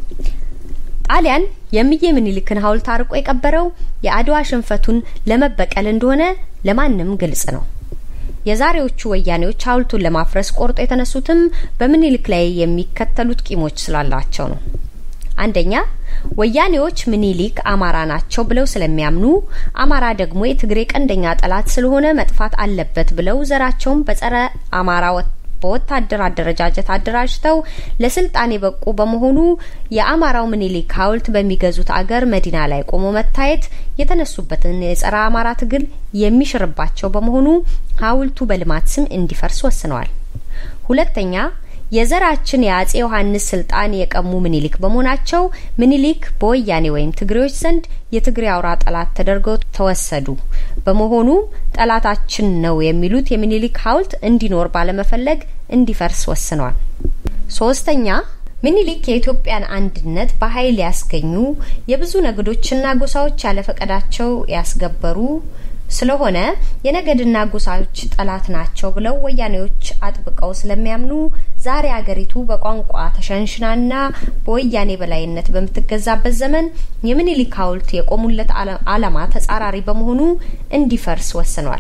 ጣሊያን የእምዬ ምኒልክን ሐውልት አርቆ የቀበረው የአድዋ ሽንፈቱን ለመበቀል እንደሆነ ለማንም ግልጽ ነው። የዛሬዎቹ ወያኔዎች ሐውልቱን ለማፍረስ ቆርጦ የተነሱትም በምኒልክ ላይ የሚከተሉት ቂሞች ስላላቸው ነው። አንደኛ ወያኔዎች ምኒልክ አማራ ናቸው ብለው ስለሚያምኑ አማራ ደግሞ የትግሬ ቀንደኛ ጠላት ስለሆነ መጥፋት አለበት ብለው ዘራቸውን በጸረ አማራ በወታደር አደረጃጀት አደራጅተው ለስልጣን የበቁ በመሆኑ የአማራው ምኒልክ ሐውልት በሚገዙት አገር መዲና ላይ ቆሞ መታየት የተነሱበትን የጸረ አማራ ትግል የሚሽርባቸው በመሆኑ ሐውልቱ በልማት ስም እንዲፈርስ ወስነዋል። ሁለተኛ የዘራችን የአጼ ዮሐንስ ስልጣን የቀሙ ምኒልክ በመሆናቸው ምኒልክ በወያኔ ወይም ትግሬዎች ዘንድ የትግሬ አውራ ጠላት ተደርገው ተወሰዱ። በመሆኑ ጠላታችን ነው የሚሉት የምኒልክ ሐውልት እንዲኖር ባለመፈለግ እንዲፈርስ ወስነዋል። ሶስተኛ ምኒልክ የኢትዮጵያን አንድነት በኃይል ያስገኙ የብዙ ነገዶችና ጎሳዎች ያለፈቀዳቸው ያስገበሩ ስለሆነ የነገድና ጎሳዎች ጠላት ናቸው ብለው ወያኔዎች አጥብቀው ስለሚያምኑ ዛሬ አገሪቱ በቋንቋ ተሸንሽናና በወያኔ በላይነት በምትገዛበት ዘመን የምኒልክ ሐውልት የቆሙለት ዓላማ ተጻራሪ በመሆኑ እንዲፈርስ ወስኗል።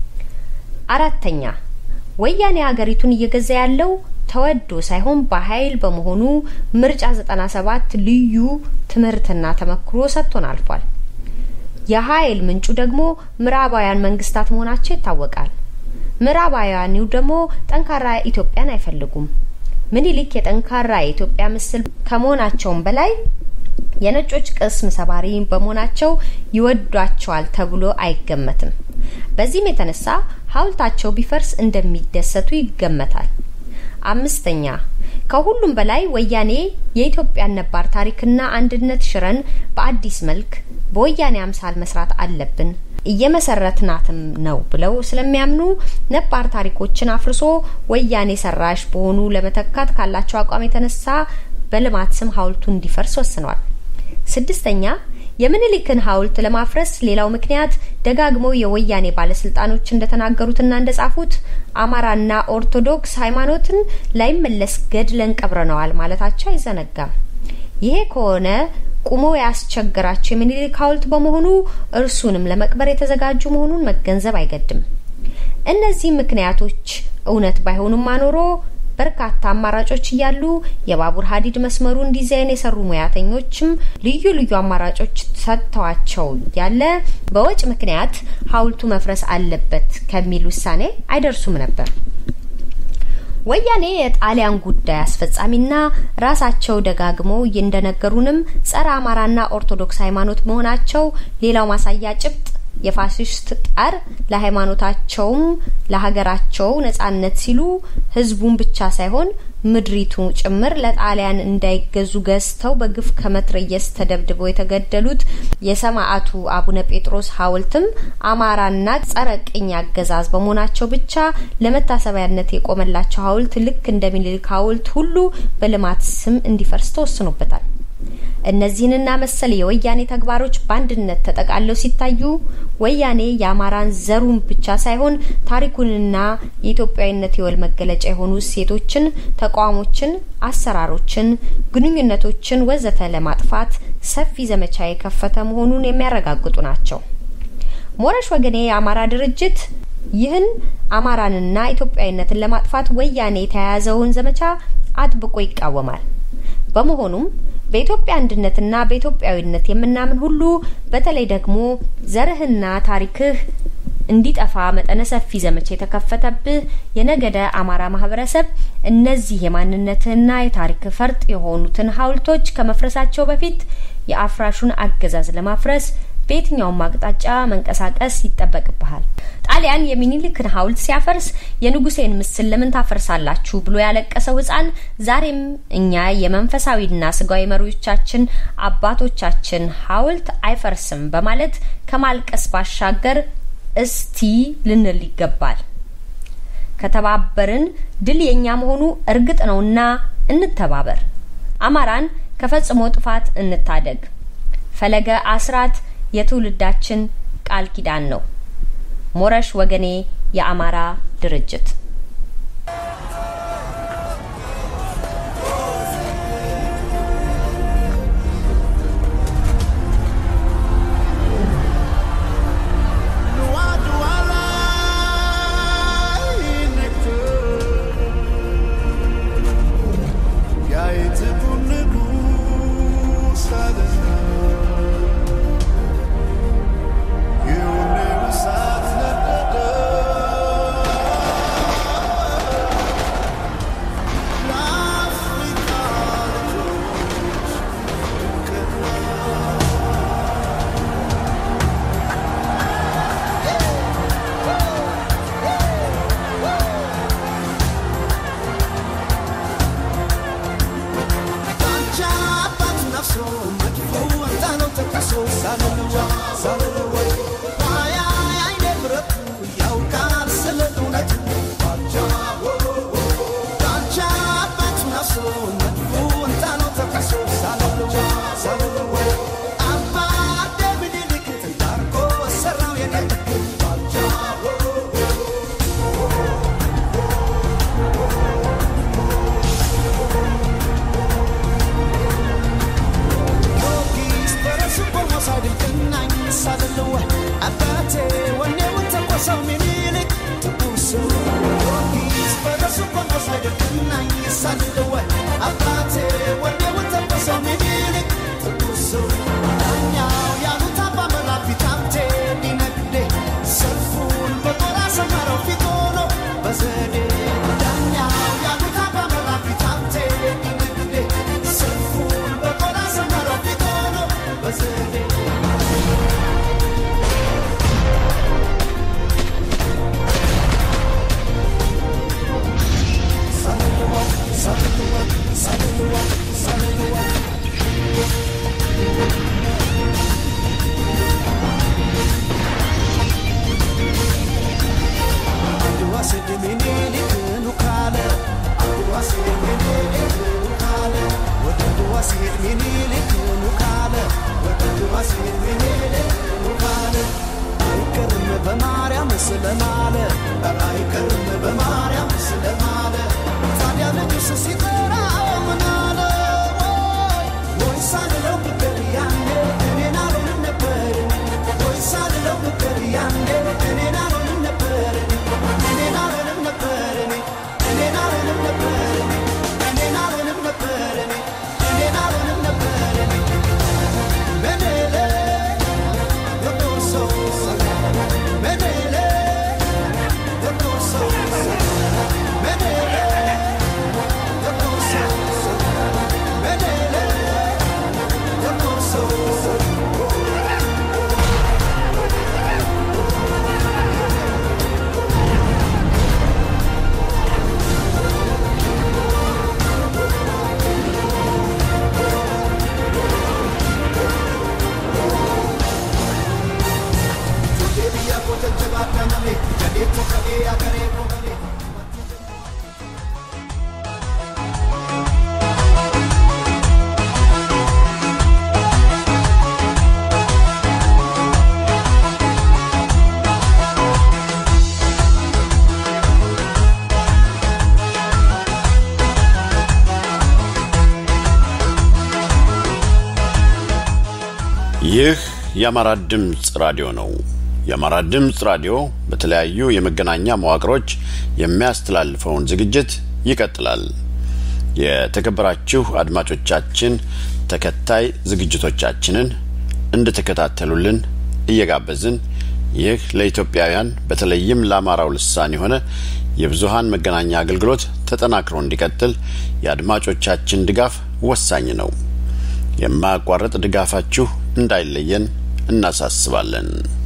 አራተኛ ወያኔ አገሪቱን እየገዛ ያለው ተወዶ ሳይሆን በኃይል በመሆኑ ምርጫ ዘጠና ሰባት ልዩ ትምህርትና ተመክሮ ሰጥቶን አልፏል። የኃይል ምንጩ ደግሞ ምዕራባውያን መንግስታት መሆናቸው ይታወቃል። ምዕራባውያኑ ደግሞ ጠንካራ ኢትዮጵያን አይፈልጉም። ምኒልክ የጠንካራ የኢትዮጵያ ምስል ከመሆናቸውም በላይ የነጮች ቅስም ሰባሪ በመሆናቸው ይወዷቸዋል ተብሎ አይገመትም። በዚህም የተነሳ ሐውልታቸው ቢፈርስ እንደሚደሰቱ ይገመታል። አምስተኛ ከሁሉም በላይ ወያኔ የኢትዮጵያን ነባር ታሪክና አንድነት ሽረን በአዲስ መልክ በወያኔ አምሳል መስራት አለብን እየመሰረትናትም ነው ብለው ስለሚያምኑ ነባር ታሪኮችን አፍርሶ ወያኔ ሰራሽ በሆኑ ለመተካት ካላቸው አቋም የተነሳ በልማት ስም ሐውልቱ እንዲፈርስ ወስኗል። ስድስተኛ የምኒልክን ሐውልት ለማፍረስ ሌላው ምክንያት ደጋግመው የወያኔ ባለስልጣኖች እንደተናገሩትና እንደጻፉት አማራና ኦርቶዶክስ ሃይማኖትን ላይመለስ ገድለን ቀብረነዋል ማለታቸው አይዘነጋም። ይሄ ከሆነ ቁሞ ያስቸገራቸው የምኒልክ ሐውልት በመሆኑ እርሱንም ለመቅበር የተዘጋጁ መሆኑን መገንዘብ አይገድም። እነዚህ ምክንያቶች እውነት ባይሆኑም አኖሮ በርካታ አማራጮች እያሉ የባቡር ሀዲድ መስመሩን ዲዛይን የሰሩ ሙያተኞችም ልዩ ልዩ አማራጮች ሰጥተዋቸው ያለ በወጭ ምክንያት ሐውልቱ መፍረስ አለበት ከሚል ውሳኔ አይደርሱም ነበር። ወያኔ የጣሊያን ጉዳይ አስፈጻሚና ራሳቸው ደጋግመው እንደነገሩንም ጸረ አማራና ኦርቶዶክስ ሃይማኖት መሆናቸው ሌላው ማሳያ ጭብጥ የፋሽስት ጣር ለሃይማኖታቸውም ለሀገራቸው ነጻነት ሲሉ ህዝቡን ብቻ ሳይሆን ምድሪቱ ጭምር ለጣሊያን እንዳይገዙ ገዝተው በግፍ ከመትረየስ ተደብድበው የተገደሉት የሰማዕቱ አቡነ ጴጥሮስ ሐውልትም አማራና ጸረ ቅኝ አገዛዝ በመሆናቸው ብቻ ለመታሰቢያነት የቆመላቸው ሐውልት ልክ እንደ ምኒልክ ሐውልት ሁሉ በልማት ስም እንዲፈርስ ተወስኖበታል። እነዚህንና መሰል የወያኔ ተግባሮች በአንድነት ተጠቃለው ሲታዩ ወያኔ የአማራን ዘሩን ብቻ ሳይሆን ታሪኩንና የኢትዮጵያዊነት የወል መገለጫ የሆኑ እሴቶችን፣ ተቋሞችን፣ አሰራሮችን፣ ግንኙነቶችን ወዘተ ለማጥፋት ሰፊ ዘመቻ የከፈተ መሆኑን የሚያረጋግጡ ናቸው። ሞረሽ ወገኔ የአማራ ድርጅት ይህን አማራንና ኢትዮጵያዊነትን ለማጥፋት ወያኔ የተያያዘውን ዘመቻ አጥብቆ ይቃወማል። በመሆኑም በኢትዮጵያ አንድነትና በኢትዮጵያዊነት የምናምን ሁሉ በተለይ ደግሞ ዘርህና ታሪክህ እንዲጠፋ መጠነ ሰፊ ዘመቻ የተከፈተብህ የነገደ አማራ ማህበረሰብ እነዚህ የማንነትህና የታሪክ ፈርጥ የሆኑትን ሐውልቶች ከመፍረሳቸው በፊት የአፍራሹን አገዛዝ ለማፍረስ በየትኛውም አቅጣጫ መንቀሳቀስ ይጠበቅብሃል። ጣሊያን የሚኒልክን ሐውልት ሲያፈርስ የንጉሴን ምስል ለምን ታፈርሳላችሁ ብሎ ያለቀሰው ሕፃን ዛሬም እኛ የመንፈሳዊና ስጋዊ መሪዎቻችን አባቶቻችን ሐውልት አይፈርስም በማለት ከማልቀስ ባሻገር እስቲ ልንል ይገባል። ከተባበርን ድል የኛ መሆኑ እርግጥ ነውና እንተባበር። አማራን ከፈጽሞ ጥፋት እንታደግ። ፈለገ አስራት የትውልዳችን ቃል ኪዳን ነው። ሞረሽ ወገኔ የአማራ ድርጅት ይህ የአማራ ድምፅ ራዲዮ ነው። የአማራ ድምፅ ራዲዮ በተለያዩ የመገናኛ መዋቅሮች የሚያስተላልፈውን ዝግጅት ይቀጥላል። የተከበራችሁ አድማጮቻችን ተከታይ ዝግጅቶቻችንን እንድትከታተሉልን እየጋበዝን ይህ ለኢትዮጵያውያን በተለይም ለአማራው ልሳን የሆነ የብዙሃን መገናኛ አገልግሎት ተጠናክሮ እንዲቀጥል የአድማጮቻችን ድጋፍ ወሳኝ ነው። የማያቋርጥ ድጋፋችሁ እንዳይለየን እናሳስባለን።